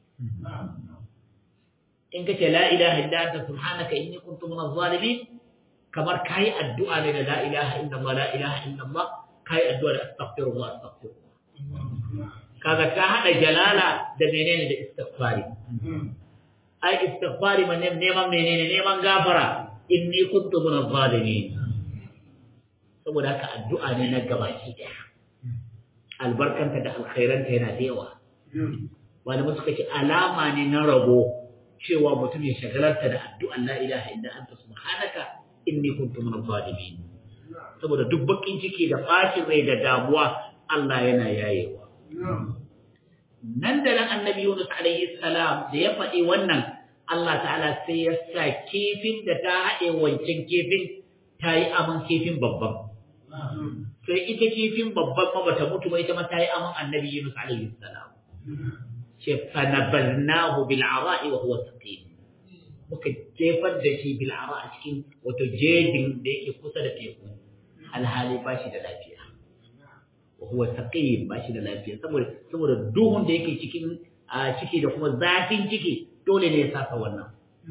in kace la ilaha illa anta subhanaka inni kuntu minaz zalimin kamar kai addu'a ne da la ilaha illa allah la ilaha illa allah kai addu'a da astaghfirullah astaghfirullah kaga ka hada jalala da menene da istighfari ai istighfari man neman menene neman gafara inni kuntu minaz zalimin saboda haka addu'a ne na gabaki daya albarkanta da alkhairanta yana da yawa malamai suka ce alama ne na rabo cewa mutum ya shagalarta da addu'an la ilaha illa anta subhanaka inni kuntu minaz zalimin saboda duk bakin ciki da bacin rai da damuwa Allah yana yayewa nan da nan annabi Yunus alaihi salam da ya faɗi wannan Allah ta'ala sai ya sa kifin da ta haɗe wancan kifin ta yi aman kifin babban sai ita kifin babban ma bata mutu ba ita ma ta yi aman annabi Yunus alaihi salam ce fanabalnahu bil ara'i wa huwa saqim muka jefar da shi bil ara a cikin wato jejin da yake kusa da teku alhali ba shi da lafiya wa huwa saqim ba shi da lafiya saboda saboda duhun da yake cikin a ciki da kuma zafin ciki dole ne ya saka wannan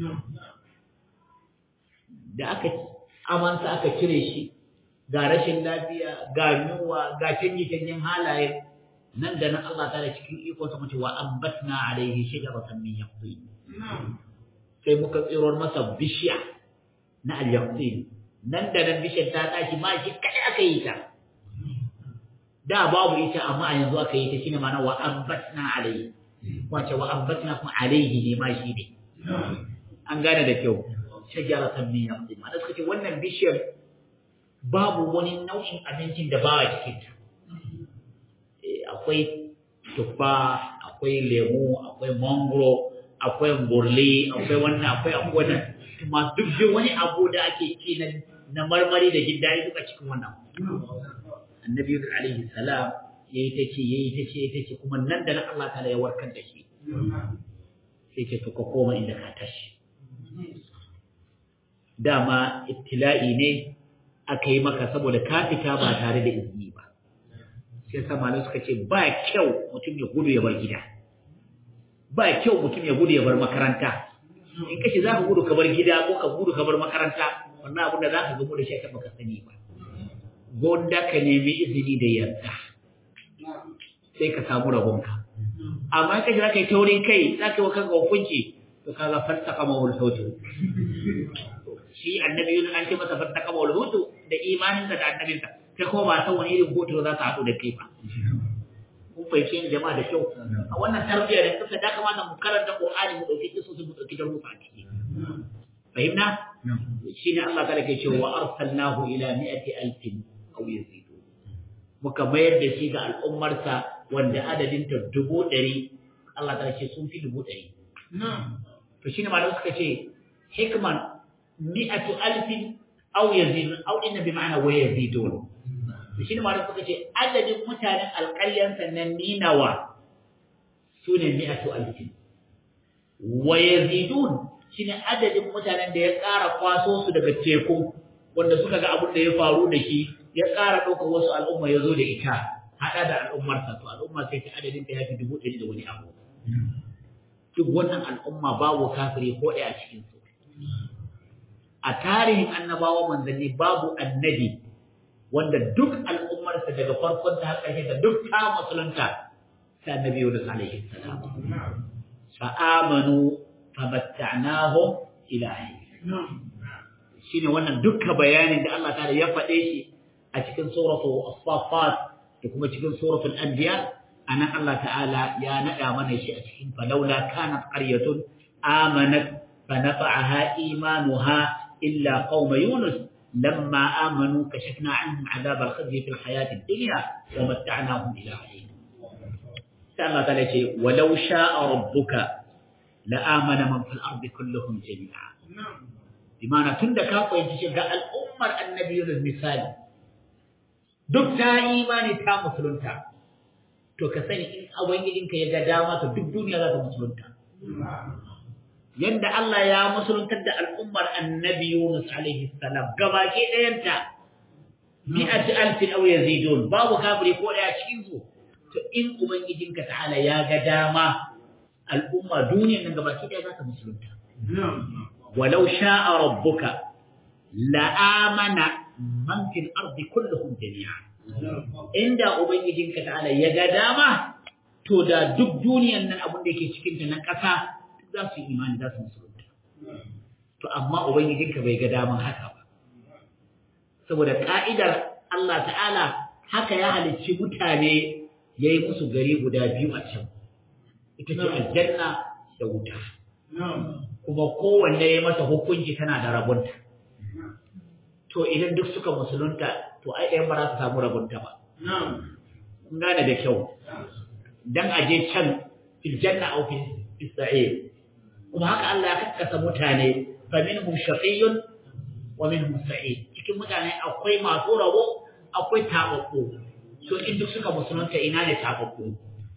da aka amansa aka cire shi ga rashin lafiya ga yunwa ga canje-canjen halaye nan da nan Allah ta da cikin ikonsa mace wa ambatna alaihi shajaratan min yaqtin sai muka tsirar masa bishiya na al-yaqtin nan da nan bishiyar ta tashi ma shi kai aka yi ta da babu ita amma a yanzu aka yi ta shine ma'ana wa ambatna alaihi wace wa ambatna kuma alaihi ne ma shi ne an gane da kyau shajaratan min yaqtin ma'ana suka ce wannan bishiyar babu wani nau'in abincin da ba a cikin ta akwai tuffa akwai lemu akwai mangoro akwai burle akwai wannan akwai akwai wannan kuma duk da wani abu da ake ci na na marmari da jin daɗi duka cikin wannan annabi yusuf alaihi salam yayi ta ce yayi ta ce ta ce kuma nan da nan Allah ta'ala ya warkar da shi sai ce to ka koma inda ka tashi dama ibtila'i ne aka yi maka saboda ka fita ba tare da izini ba sai sa malamai suka ce ba kyau mutum ya gudu ya bar gida ba kyau mutum ya gudu ya bar makaranta in kace za ka gudu ka bar gida ko ka gudu ka bar makaranta wannan abin da za ka gamu da shi ka baka sani ba gonda ka nemi izini da yarda sai ka samu rabonka amma kace za ka yi taurin kai za ka yi wa kanka hukunci to kaga fattaka mawul sautu shi annabi yunus an ce masa fattaka mawul hutu da imaninsa da annabinsa kai kuma ba san wani irin hoto za ta haɗu da kai ba. Kun fahimci yin jama'a da kyau. A wannan tarbiyya da kuka da kamata mu karanta Qur'ani mu ɗauki kisu mu ɗauki darussa a ciki. Fahimna? Shi ne Allah kada ke cewa wa arsalnahu ila mi'ati alfin aw yazidu. Muka mayar da shi ga al'ummarsa wanda adadin ta dubu ɗari Allah ta ce sun fi dubu ɗari. To shi ne malamai suka ce hikman mi'atu alfin aw yazidun aw inna bi ma'ana wa yazidun. shi ne malam suka ce adadin mutanen alƙaryan sannan ninawa su ne mi'atu alfin wa yazidun shine adadin mutanen da ya ƙara kwaso su daga teku wanda suka ga abin da ya faru da shi ya ƙara ɗaukar wasu al'umma ya zo da ita haɗa da al'ummarsa to al'umma sai ta adadin ta ya fi dubu ɗari da wani abu duk wannan al'umma babu kafiri ko ɗaya a cikin su a tarihin annabawa manzanni babu annabi wanda duk al'ummarsa daga farkon ta har ƙarshe da duk ta musulunta sai annabi Yunus alaihi salam fa amanu famatta'nahum ila shine wannan dukkan bayanin da Allah ta'ala ya faɗe shi a cikin suratu as-saffat da kuma cikin suratul anbiya anan Allah ta'ala ya nada mana shi a cikin falawla kanat qaryatun amanat fanafa'aha imanuha illa qauma yunus lamma amanu kashafna anhum adhab al-khizy fi al-hayat ad-dunya wa matta'nahum ila hin sai Allah ta'ala ce walau sha'a rabbuka la'amana man fil ardi kulluhum jami'a bimana tunda ka fahimci shi ga al'ummar annabi Yunus misali duk ta imani ta musulunta to ka sani in ubangijinka ya ga dama to duk duniya za ta musulunta yadda Allah ya musuluntar da al'ummar annabi Yunus alaihi salam gabaki ɗayanta mi'ati alfin aw yazidun babu kafiri ko ɗaya cikin su to in ubangijinka ta'ala ya ga dama al'umma duniyar nan gabaki ɗaya za ta musulunta walau sha'a rabbuka la'amana man fil ardi kulluhum jami'a inda ubangijinka ta'ala ya ga dama to da duk duniyan nan abin da yake cikin ta na ƙasa za su yi imani za su musulunta to amma ubangijinka bai ga daman haka ba saboda ka'idar Allah ta'ala haka ya halicci mutane ya yi musu gari guda biyu a can ita ce aljanna da wuta kuma kowanne ya masa hukunci tana da rabunta to idan duk suka musulunta to ai ɗayan ba za su samu rabunta ba kun gane da kyau dan aje can fil janna aw fil sa'ir kuma haka Allah ya kakkasa mutane fa minhum shaqiyyun wa minhum sa'id cikin mutane akwai masu rabo akwai tababbu to in duk suka musulunta ina ne tababbu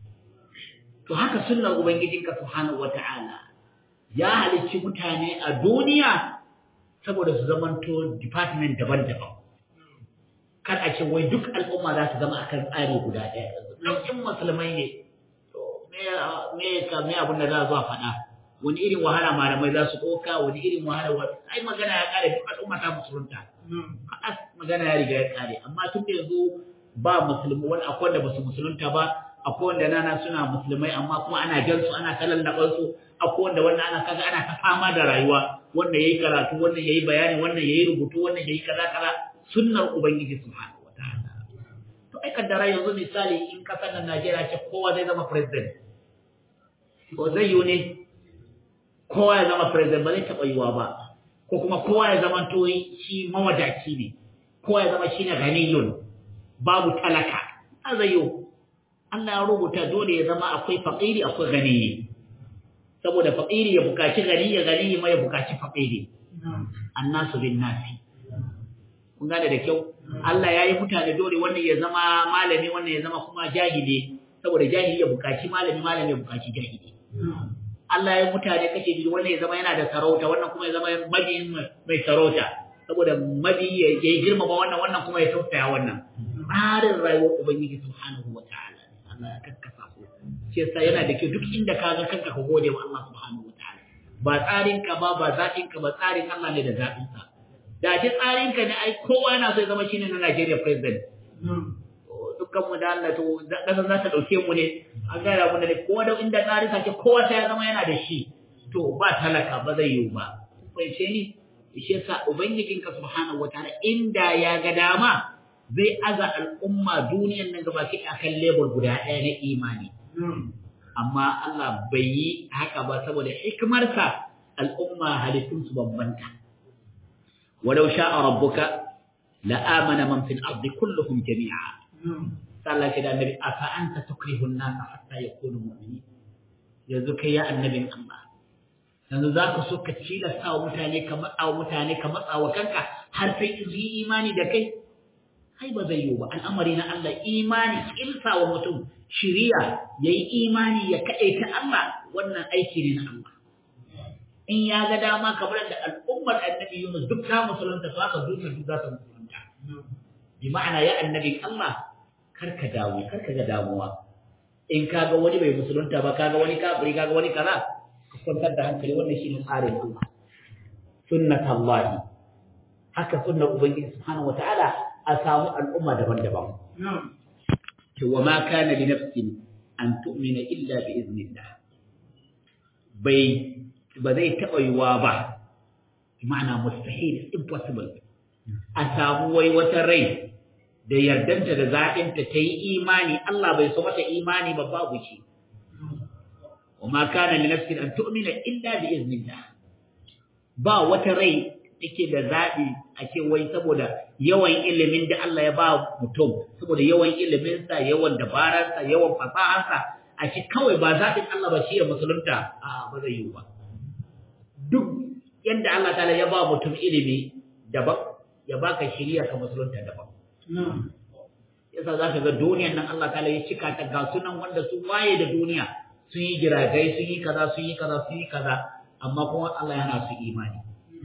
to haka sunnar ubangijinka subhanahu wata'ala ya halicci mutane a duniya saboda su zamanto department daban-daban kar a ce wai duk al'umma za su zama akan tsari guda ɗaya nan in musulmai ne to me me ka me abin da za zuwa faɗa wani irin wahala malamai za su ɗauka wani irin wahala ai magana ya ƙare duk al'umma ta musulunta as magana ya riga ya ƙare amma tun da yanzu ba musulmi wani akwai wanda ba su musulunta ba akwai wanda nana suna musulmai amma kuma ana jan su ana talallaɓar su akwai wanda wannan ana kaga ana ta fama da rayuwa wannan yayi karatu wannan yayi bayani wannan yayi rubutu wannan yayi kaza kaza sunnar ubangiji subhanahu wataala to ai kaddara yanzu misali in kasar nan Najeriya ce kowa zai zama president ko zai yi ne kowa ya zama president ba zai taɓa yiwa ba ko kuma kowa ya zama to shi mawadaci ne kowa ya zama shi ne ganiyun babu talaka a zai yiwu Allah ya rubuta dole ya zama akwai faƙiri akwai ganiyi saboda faƙiri ya buƙaci ganiyi ganiyi ma ya buƙaci faƙiri annasu bin nasi kun gane da kyau Allah ya yi mutane dole wannan ya zama malami wannan ya zama kuma jahili saboda jahili ya buƙaci malami malami ya buƙaci jahili Allah ya mutane kace biyu wannan ya zama yana da sarauta wannan kuma ya zama mabiyin mai sarauta saboda mabi ya yi girmama wannan wannan kuma ya tausaya wannan tsarin rayuwar ubangiji subhanahu wataala Allah ya kakkasa su shi yasa yana da kyau duk inda ka ga kanka ka gode wa Allah subhanahu wataala ba tsarin ka ba ba zaɓin ka ba tsarin Allah ne da zaɓin sa da ji tsarin ka ne ai kowa yana so ya zama shine na Nigeria president dukkan mu da Allah to kasar za ta dauke mu ne an gaya mu ne kowa da inda tsarin sa ke kowa sai ya zama yana da shi to ba talaka ba zai yiwu ba kai ce ni shi yasa ubangijinka subhanahu wataala inda ya ga dama zai aza al'umma duniyan nan gaba ki akan lebur guda ɗaya na imani. Amma Allah bai yi haka ba saboda hikimarsa al'umma halittunsu bambanta. Walau sha'a rabbuka la'amana man fil ardi kulluhum jami'a. Sallah ce da annabi afa anta tukrihun nasa hatta yakunu mu'mini. Yanzu kai ya annabin Allah. Yanzu za ka so ka cilasta wa mutane ka matsa wa mutane ka matsa wa kanka har sai su yi imani da kai. ai ba zai yiwu ba al'amari na Allah imani ilsa wa mutum shiriya yayi imani ya kaɗaita Allah wannan aiki ne na Allah in ya ga dama kamar da al'ummar annabi Yunus duk ta musulunta to haka duniya duk za ta musulunta bi ma'ana ya annabi Allah karka damu karka ga damuwa in kaga wani bai musulunta ba kaga wani kafiri kaga wani kaza ka kwantar da hankali wannan shine tsarin Allah sunnatullahi haka sunnar ubangiji subhanahu wataala a samu al'umma daban-daban ce wa ma kana li nafsin an tu'mina illa bi iznillah bai ba zai taɓa yiwa ba ma'ana mustahil impossible a samu wai wata rai da yardanta da zaɓinta ta yi imani Allah bai so mata imani ba babu shi wa ma kana li nafsin an tu'mina illa bi iznillah ba wata rai take da zaɓi a ce wai saboda yawan ilimin da Allah ya ba mutum saboda yawan iliminsa yawan dabararsa yawan fasaharsa a ce kawai ba zaɓin Allah ba shi ya musulunta a ba zai yi ba duk yadda Allah ta'ala ya ba mutum ilimi daban ya baka shiriya ka musulunta daban yasa za ka ga duniyan nan Allah ta'ala ya cika ta ga sunan wanda sun waye da duniya sun yi jiragai sun yi kaza sun yi kaza sun yi kaza amma kuma Allah yana su imani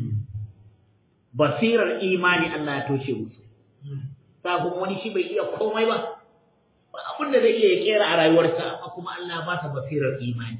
basirar imani Allah ya toshe musu sabon wani shi bai iya komai ba ba abin da zai iya ya kera a rayuwarsa amma kuma Allah ba ta basirar imani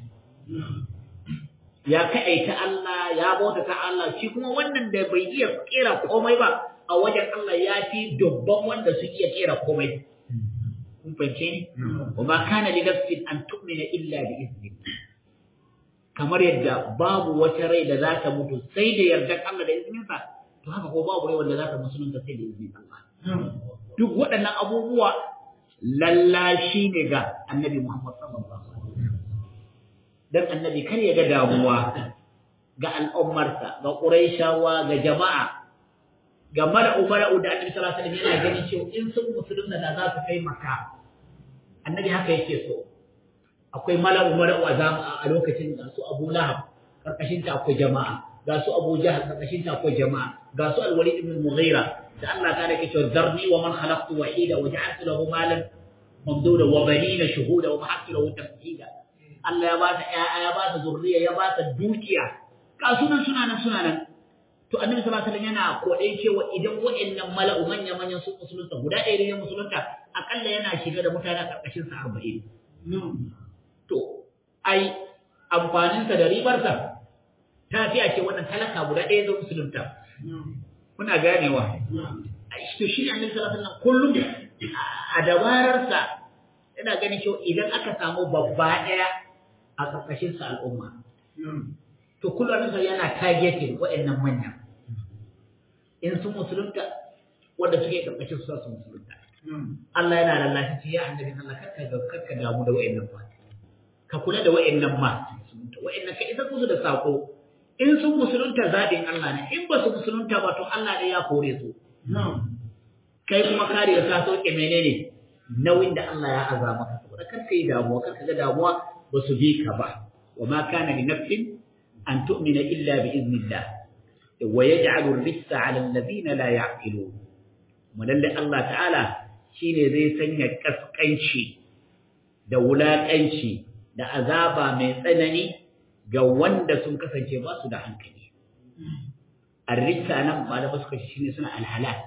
ya kaɗaita Allah ya bauta ta Allah shi kuma wannan da bai iya kera komai ba a wajen Allah ya fi dubban wanda su iya kera komai kun fahimce ni wa ma kana li nafsin an tu'mina illa bi iznillah kamar yadda babu wata rai da za ta mutu sai da yardar Allah da izininsa to haka ko babu rai wanda za ta musulunta sai da izinin Allah duk waɗannan abubuwa lallashi ne ga annabi Muhammad sallallahu alaihi wasallam dan annabi kar ya ga damuwa ga al'ummarsa ga Qurayshawa ga jama'a ga mara'u mara'u da annabi sallallahu alaihi wasallam yana ganin cewa in sun musulunta da za su kai maka annabi haka yake so akwai mala'u mala'u a lokacin da su Abu Lahab karkashin ta akwai jama'a ga su Abu Jahl karkashin ta akwai jama'a ga su Al-Walid ibn Mughira da Allah ta yake cewa zarni wa man khalaqtu wahida wa ja'altu lahu malan mamduda wa banina shuhuda wa mahattu lahu tamhida Allah ya ba ta ƴaƴa ya ba ta zurriya ya ba ta dukiya ka sunan suna nan suna nan to annabi sallallahu alaihi wasallam yana kodai cewa idan wa'annan mala'u manya manyan su musulunta guda ɗaya ne musulunta akalla yana shiga da mutane a karkashin sa 40 to ai amfaninsa da ribarsa ta fi a ce wannan talaka guda ɗaya zai musulunta kuna ganewa to shi ne annabi sallallahu alaihi wasallam kullum a dabararsa yana ganin cewa idan aka samu babba ɗaya a ƙarƙashin sa al'umma to kullum annabi yana targeting waɗannan manyan in sun musulunta wanda suke ƙarƙashin su su musulunta Allah yana lallashi ya annabi Allah kakka kakka damu da waɗannan ba ka kula da wa'annan ma wa'annan ka isa musu da sako in sun musulunta zaɓin Allah ne in ba su musulunta ba to Allah ne ya kore su kai kuma kare ka sauke menene nauyin da Allah ya aza maka saboda kar ka yi damuwa kar ka ga damuwa ba su bi ka ba wa ma kana li nafsin an tu'mina illa bi iznillah wa yaj'alu ar-rijsa 'ala alladhina la ya'qilun mulalle Allah ta'ala shine zai sanya kaskanci da wulaƙanci da azaba mai tsanani ga wanda sun kasance ba su da hankali. Arrisa nan malama suka shi ne suna alhalak.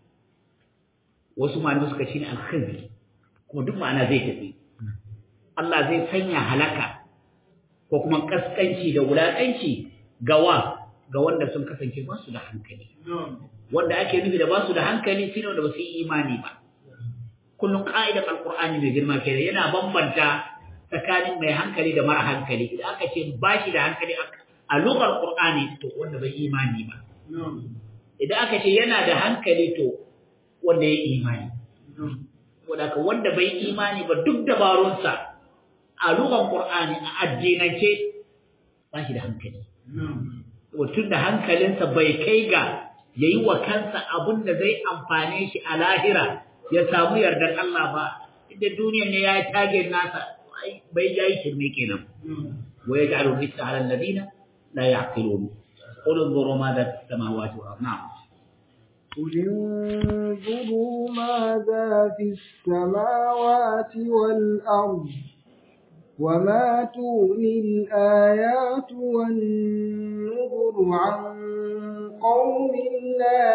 Wasu malama suka shi ne alkhizi, kuma duk ma'ana zai tafi. Allah zai sanya halaka ko kuma kaskanci da wulaƙanci gawa ga wanda sun kasance ba su da hankali. Wanda ake nufi da ba su da hankali shine wanda ba su yi imani ba. Kullum ƙa'idar Alƙur'ani mai girma kenan yana bambanta tsakanin mai hankali da mara hankali idan aka ce ba shi da hankali a lugar qur'ani to wanda bai imani ba idan aka ce yana da hankali to wanda ya imani wanda wanda bai imani ba duk dabarunsa a lugar qur'ani a addinance ba shi da hankali tun da hankalinsa bai kai ga yayi wa kansa abun da zai amfane shi a lahira ya samu yardar Allah ba inda duniyar ne ya yi tage nasa bai yayi shirme kenan wa yaj'alu rijsa 'ala alladhina la ya'qilun qul انظروا ماذا في السماوات والارض نعم قل انظروا ماذا في السماوات والأرض وما تغني الآيات والنذر عن قوم لا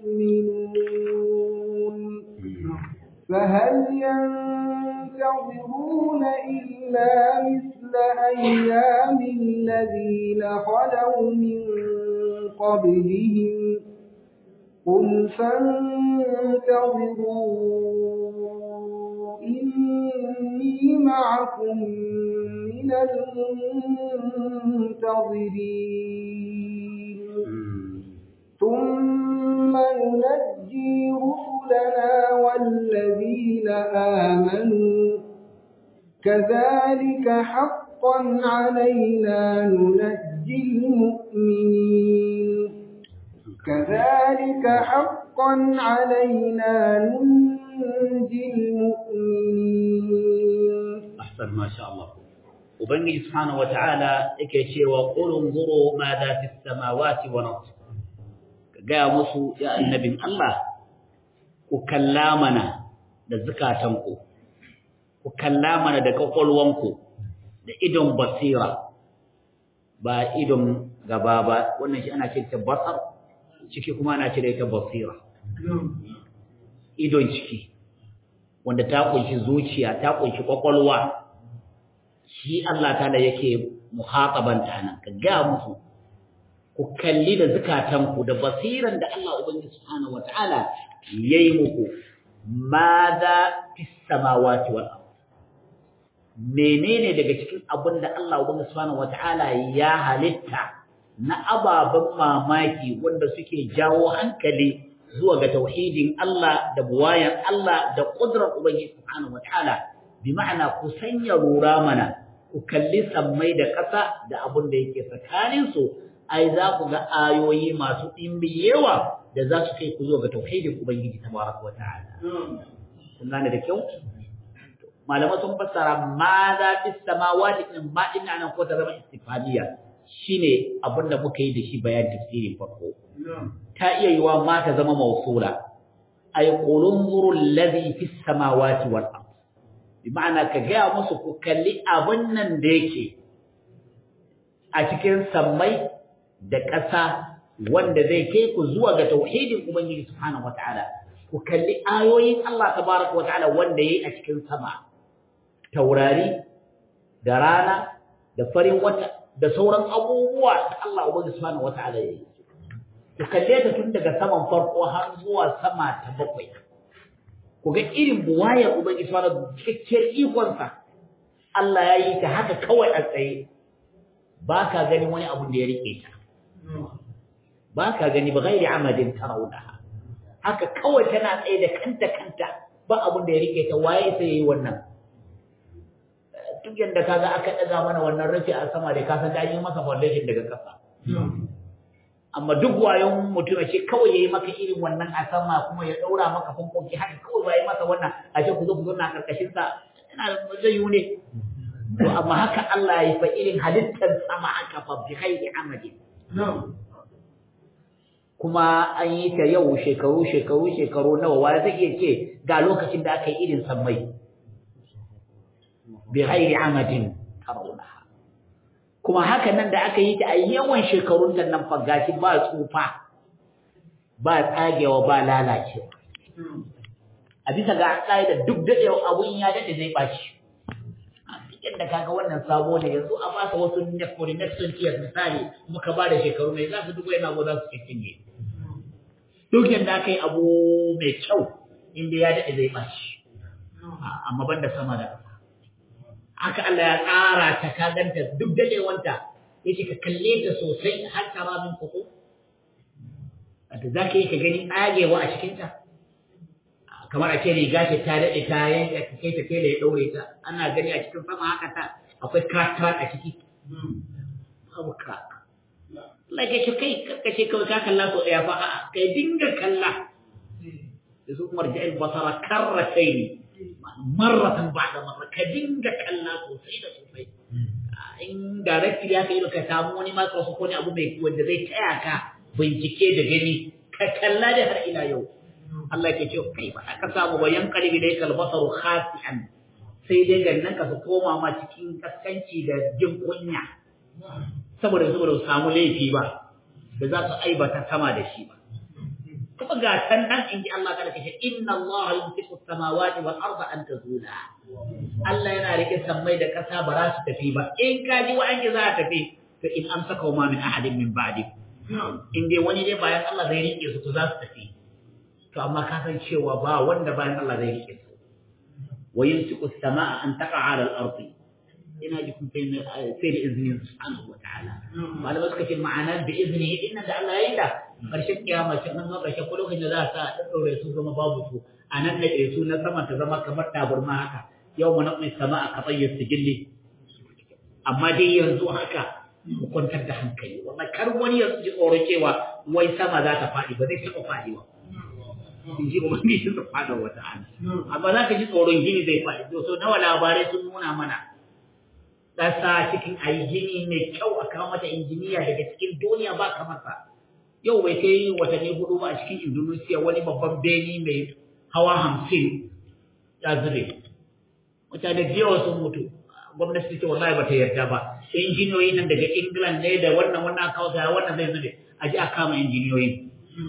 يؤمنون فهل ينتظرون إلا مثل أيام الذين خلوا من قبلهم قل فانتظروا إني معكم من المنتظرين ثم ننجي رسلنا والذين آمنوا كذلك حقا علينا ننجي المؤمنين كذلك حقا علينا ننجي المؤمنين أحسن ما شاء الله وبنجي سبحانه وتعالى يكي وقل انظروا ماذا في السماوات والأرض gaya musu ya annabin Allah ku kalla mana da zukatanku ku kalla mana da kwakwalwanku da idon basira ba idon gaba ba wannan shi ana ce ta basar ciki kuma ana ce da ita basira idon ciki wanda ta kunshi zuciya ta kunshi kwakwalwa shi Allah ta da yake muhatabanta nan ka ga musu ku kalli da zukatanku da basiran da Allah Ubangiji Subhanahu wata'ala yayi muku madha fis samawati wal ard menene daga cikin abin da Allah Ubangiji Subhanahu wata'ala ya halitta na ababen mamaki wanda suke jawo hankali zuwa ga tauhidin Allah da buwayan Allah da kudrar Ubangiji Subhanahu wata'ala bi ma'ana ku sanya rura mana ku kalli sammai da ƙasa da abin da yake tsakaninsu ai za ku ga ayoyi masu ɗimbi yawa da za su kai ku zo ga tauhidin Ubangiji tabaraka wa ta'ala. Kun gane da kyau? Malamai sun fassara ma za fi samawati din ma ina nan ko ta zama istifadiya shine abin da muka yi da shi bayan tafsirin farko. Ta iya yiwa ma ta zama mausula. Ai qulun zurul ladhi fi samawati wal ard. Bi ma'ana ka gaya musu ku kalli abin nan da yake a cikin sammai da ƙasa wanda zai kai ku zuwa ga tauhidin Ubangiji Subhanahu wata'ala ku kalli ayoyin Allah tabaraka wata'ala wanda yayi a cikin sama taurari da rana da farin wata da sauran abubuwa da Allah Ubangiji Subhanahu wata'ala yayi ku kalle ta tun daga saman farko har zuwa sama ta bakwai ku ga irin buwayar Ubangiji Subhanahu cikakkiyar ikonsa Allah ya yi ta haka kawai a tsaye ba ka gani wani abu da ya rike ta ba ka gani ba gairi amadin tarawunaha haka kawai tana tsaye da kanta kanta ba abin da ya rike ta waye sai yayi wannan duk yanda kaga aka daga mana wannan rufi a sama da ka san da yi masa foundation daga kasa amma duk wayon mutum ce kawai yayi maka irin wannan a sama kuma ya daura maka fankoki haka kawai bai masa wannan a ce ku zo ku zo na karkashin sa ina zai yi ne to amma haka Allah ya fa irin halittar sama aka fa bi khairi amadin kuma an yi ta yau shekaru shekaru shekaru nawa wa zai iya ce ga lokacin da aka yi irin sammai bi ghairi amadin tarawunaha kuma haka nan da aka yi ta a yawan shekarun ta nan fa gashi ba tsufa ba tsagewa ba lalacewa a bisa ga da duk daɗewa abun ya daɗe zai ɓaci yadda kaga wannan sabo ne yanzu a ba wasu for the next 20 years misali muka ba da shekaru mai za su dubu yana go za su cikin duk yadda aka yi abu mai kyau inda ya daɗe zai ɓaci amma banda sama da ƙasa haka Allah ya tsara ta ka ganta duk daɗewanta ya ce ka kalle ta sosai har ta rabin kuku wanda za ka yi ka gani tsagewa a cikinta kamar a ce riga ce ta daɗe ta yanka ka kai ta kai da ya ɗaure ta ana gani a cikin sama haka ta akwai kata a ciki babu ka Allah ya ce kai karkace kawai ka kalla so ɗaya fa a'a kai dinga kalla da su kuma raja'il basara karratai ne marratan ba da marra ka dinga kalla sosai da sosai in directly ya kai ka samu wani microphone ko ne abu mai wanda zai taya ka bincike da gani ka kalla da har ila yau Allah ke ce kai ba ka samu bayan qalbi dai kalbasaru khasi'an sai dai gannan ka su koma ma cikin kaskanci da jin kunya saboda saboda su samu laifi ba da za su aibata sama da shi ba kuma ga can nan in ji Allah kada kace inna Allah yumsiku samawati wal arda an tazula Allah yana rike sammai da kasa ba za su tafi ba in ka ji wa'an za a tafi to in amsaka ma min ahadin min ba'di in dai wani dai bayan Allah zai rike su to za su tafi to amma ka san cewa ba wanda bayan Allah zai rike su wa yumsiku as-samaa an taqa'a 'ala al-ardi ina ji kun sai sai da izinin subhanahu wa ta'ala malama suka ce ma'ana da izini inna da Allah ya yi da karshen kiyama cin nan karshen ko lokacin da za a sa a daure su zama babu su a nan da su na sama ta zama kamar taburma haka yau mu naqmi sama'a ka tayyib sijilli amma dai yanzu haka mu kwantar da hankali wallahi kar wani ya ji tsoro cewa wai sama za ta faɗi ba zai taɓa faɗi ba in ji ubangiji subhanahu wa ta'ala amma za ka ji tsoron gini zai faɗi so nawa labarai sun nuna mana ƙasa cikin a yi gini mai kyau a kawo mata injiniya daga cikin duniya ba kamar sa yau bai kai watanni hudu ba a cikin indonesia wani babban beni mai hawa hamsin ya zube mutane da yawa sun mutu gwamnati ce wallahi ba ta yarda ba injiniyoyi nan daga england ne da wannan wannan kawo sa wannan zai zube a ji a kama injiniyoyi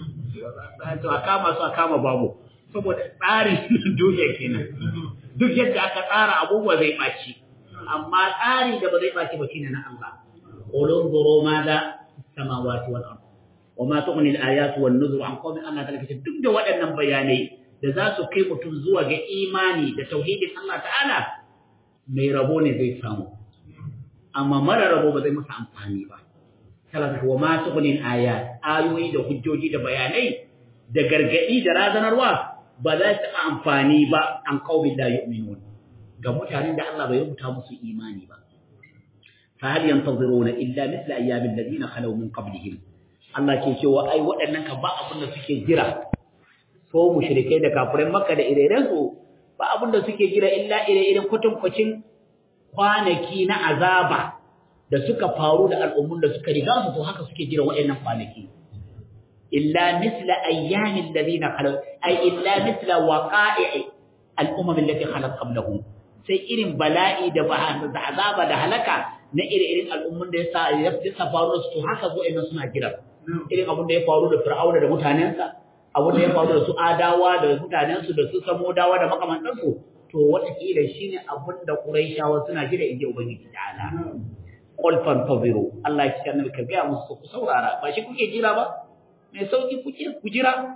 to a kama su a kama babu saboda tsarin duniya kenan duk yadda aka tsara abubuwa zai ɓaci amma tsari da ba zai ɓaci ba shine na Allah qulun zuru ma da samawati wal ard wa ma tughni al ayatu wan nuzur an qawmin Allah ta'ala kace duk da waɗannan bayanai da za su kai mutum zuwa ga imani da tauhidin Allah ta'ala mai rabo ne zai samu amma mara rabo ba zai masa amfani ba talaka wa ma tughni al ayat ayoyi da hujjoji da bayanai da gargadi da razanarwa ba za su amfani ba an qawmin la yu'minun ga mutanen da Allah bai rubuta musu imani ba fa hal yantaziruna illa mithla ayyamin ladina khalaw min qablihim Allah ke cewa ai waɗannan ka ba abin da suke jira so mushrikai da kafirai Makka da ire su ba abin da suke jira illa ire-iren kwatankwacin kwanaki na azaba da suka faru da al'ummun da suka riga su to haka suke jira waɗannan kwanaki illa mithla ayyamin ladina khalaw ai illa mithla waqa'i al-umam allati khalat qablahum sai irin bala'i da da azaba da halaka na ire-iren al'ummun da yasa ya sa faru su to haka zo ina suna jira irin abin da ya faru da Fir'auna da mutanensa abin da ya faru da su Adawa da mutanensu da su Samudawa da makamantansu to wataƙila shine abin da Qurayshawa suna jira inji Ubangiji ta'ala qul fantaziru Allah ya ce annabi ka ga musu ku saurara ba shi kuke jira ba mai sauki kuke ku jira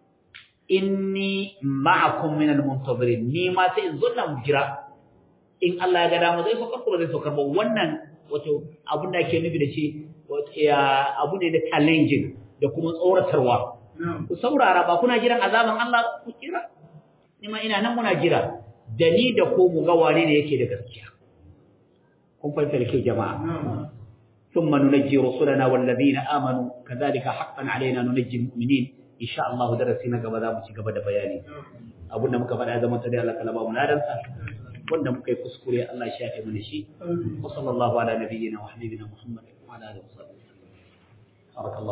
inni ma'akum minal muntazirin ni ma sai in zo nan jira in Allah ya ga dama zai saukar ko zai saukar ba wannan wato abin da ake nufi da shi abu ne da challenging da kuma tsoratarwa ku saurara ba kuna jiran azaban Allah ku kira ni ma ina nan muna jira da ni da ko mu ga wane ne yake da gaskiya kun fahimta da ke jama'a ثم ننجي رسلنا والذين آمنوا كذلك حقا علينا ننجي المؤمنين إن شاء الله درسنا قبل ذا مشي قبل بياني أبونا مكبر هذا من تدري الله كلامه منادنسا wanda muka yi kuskure Allah ya shafe mana shi wa sallallahu ala nabiyyina wa habibina Muhammad wa ala alihi wa sahbihi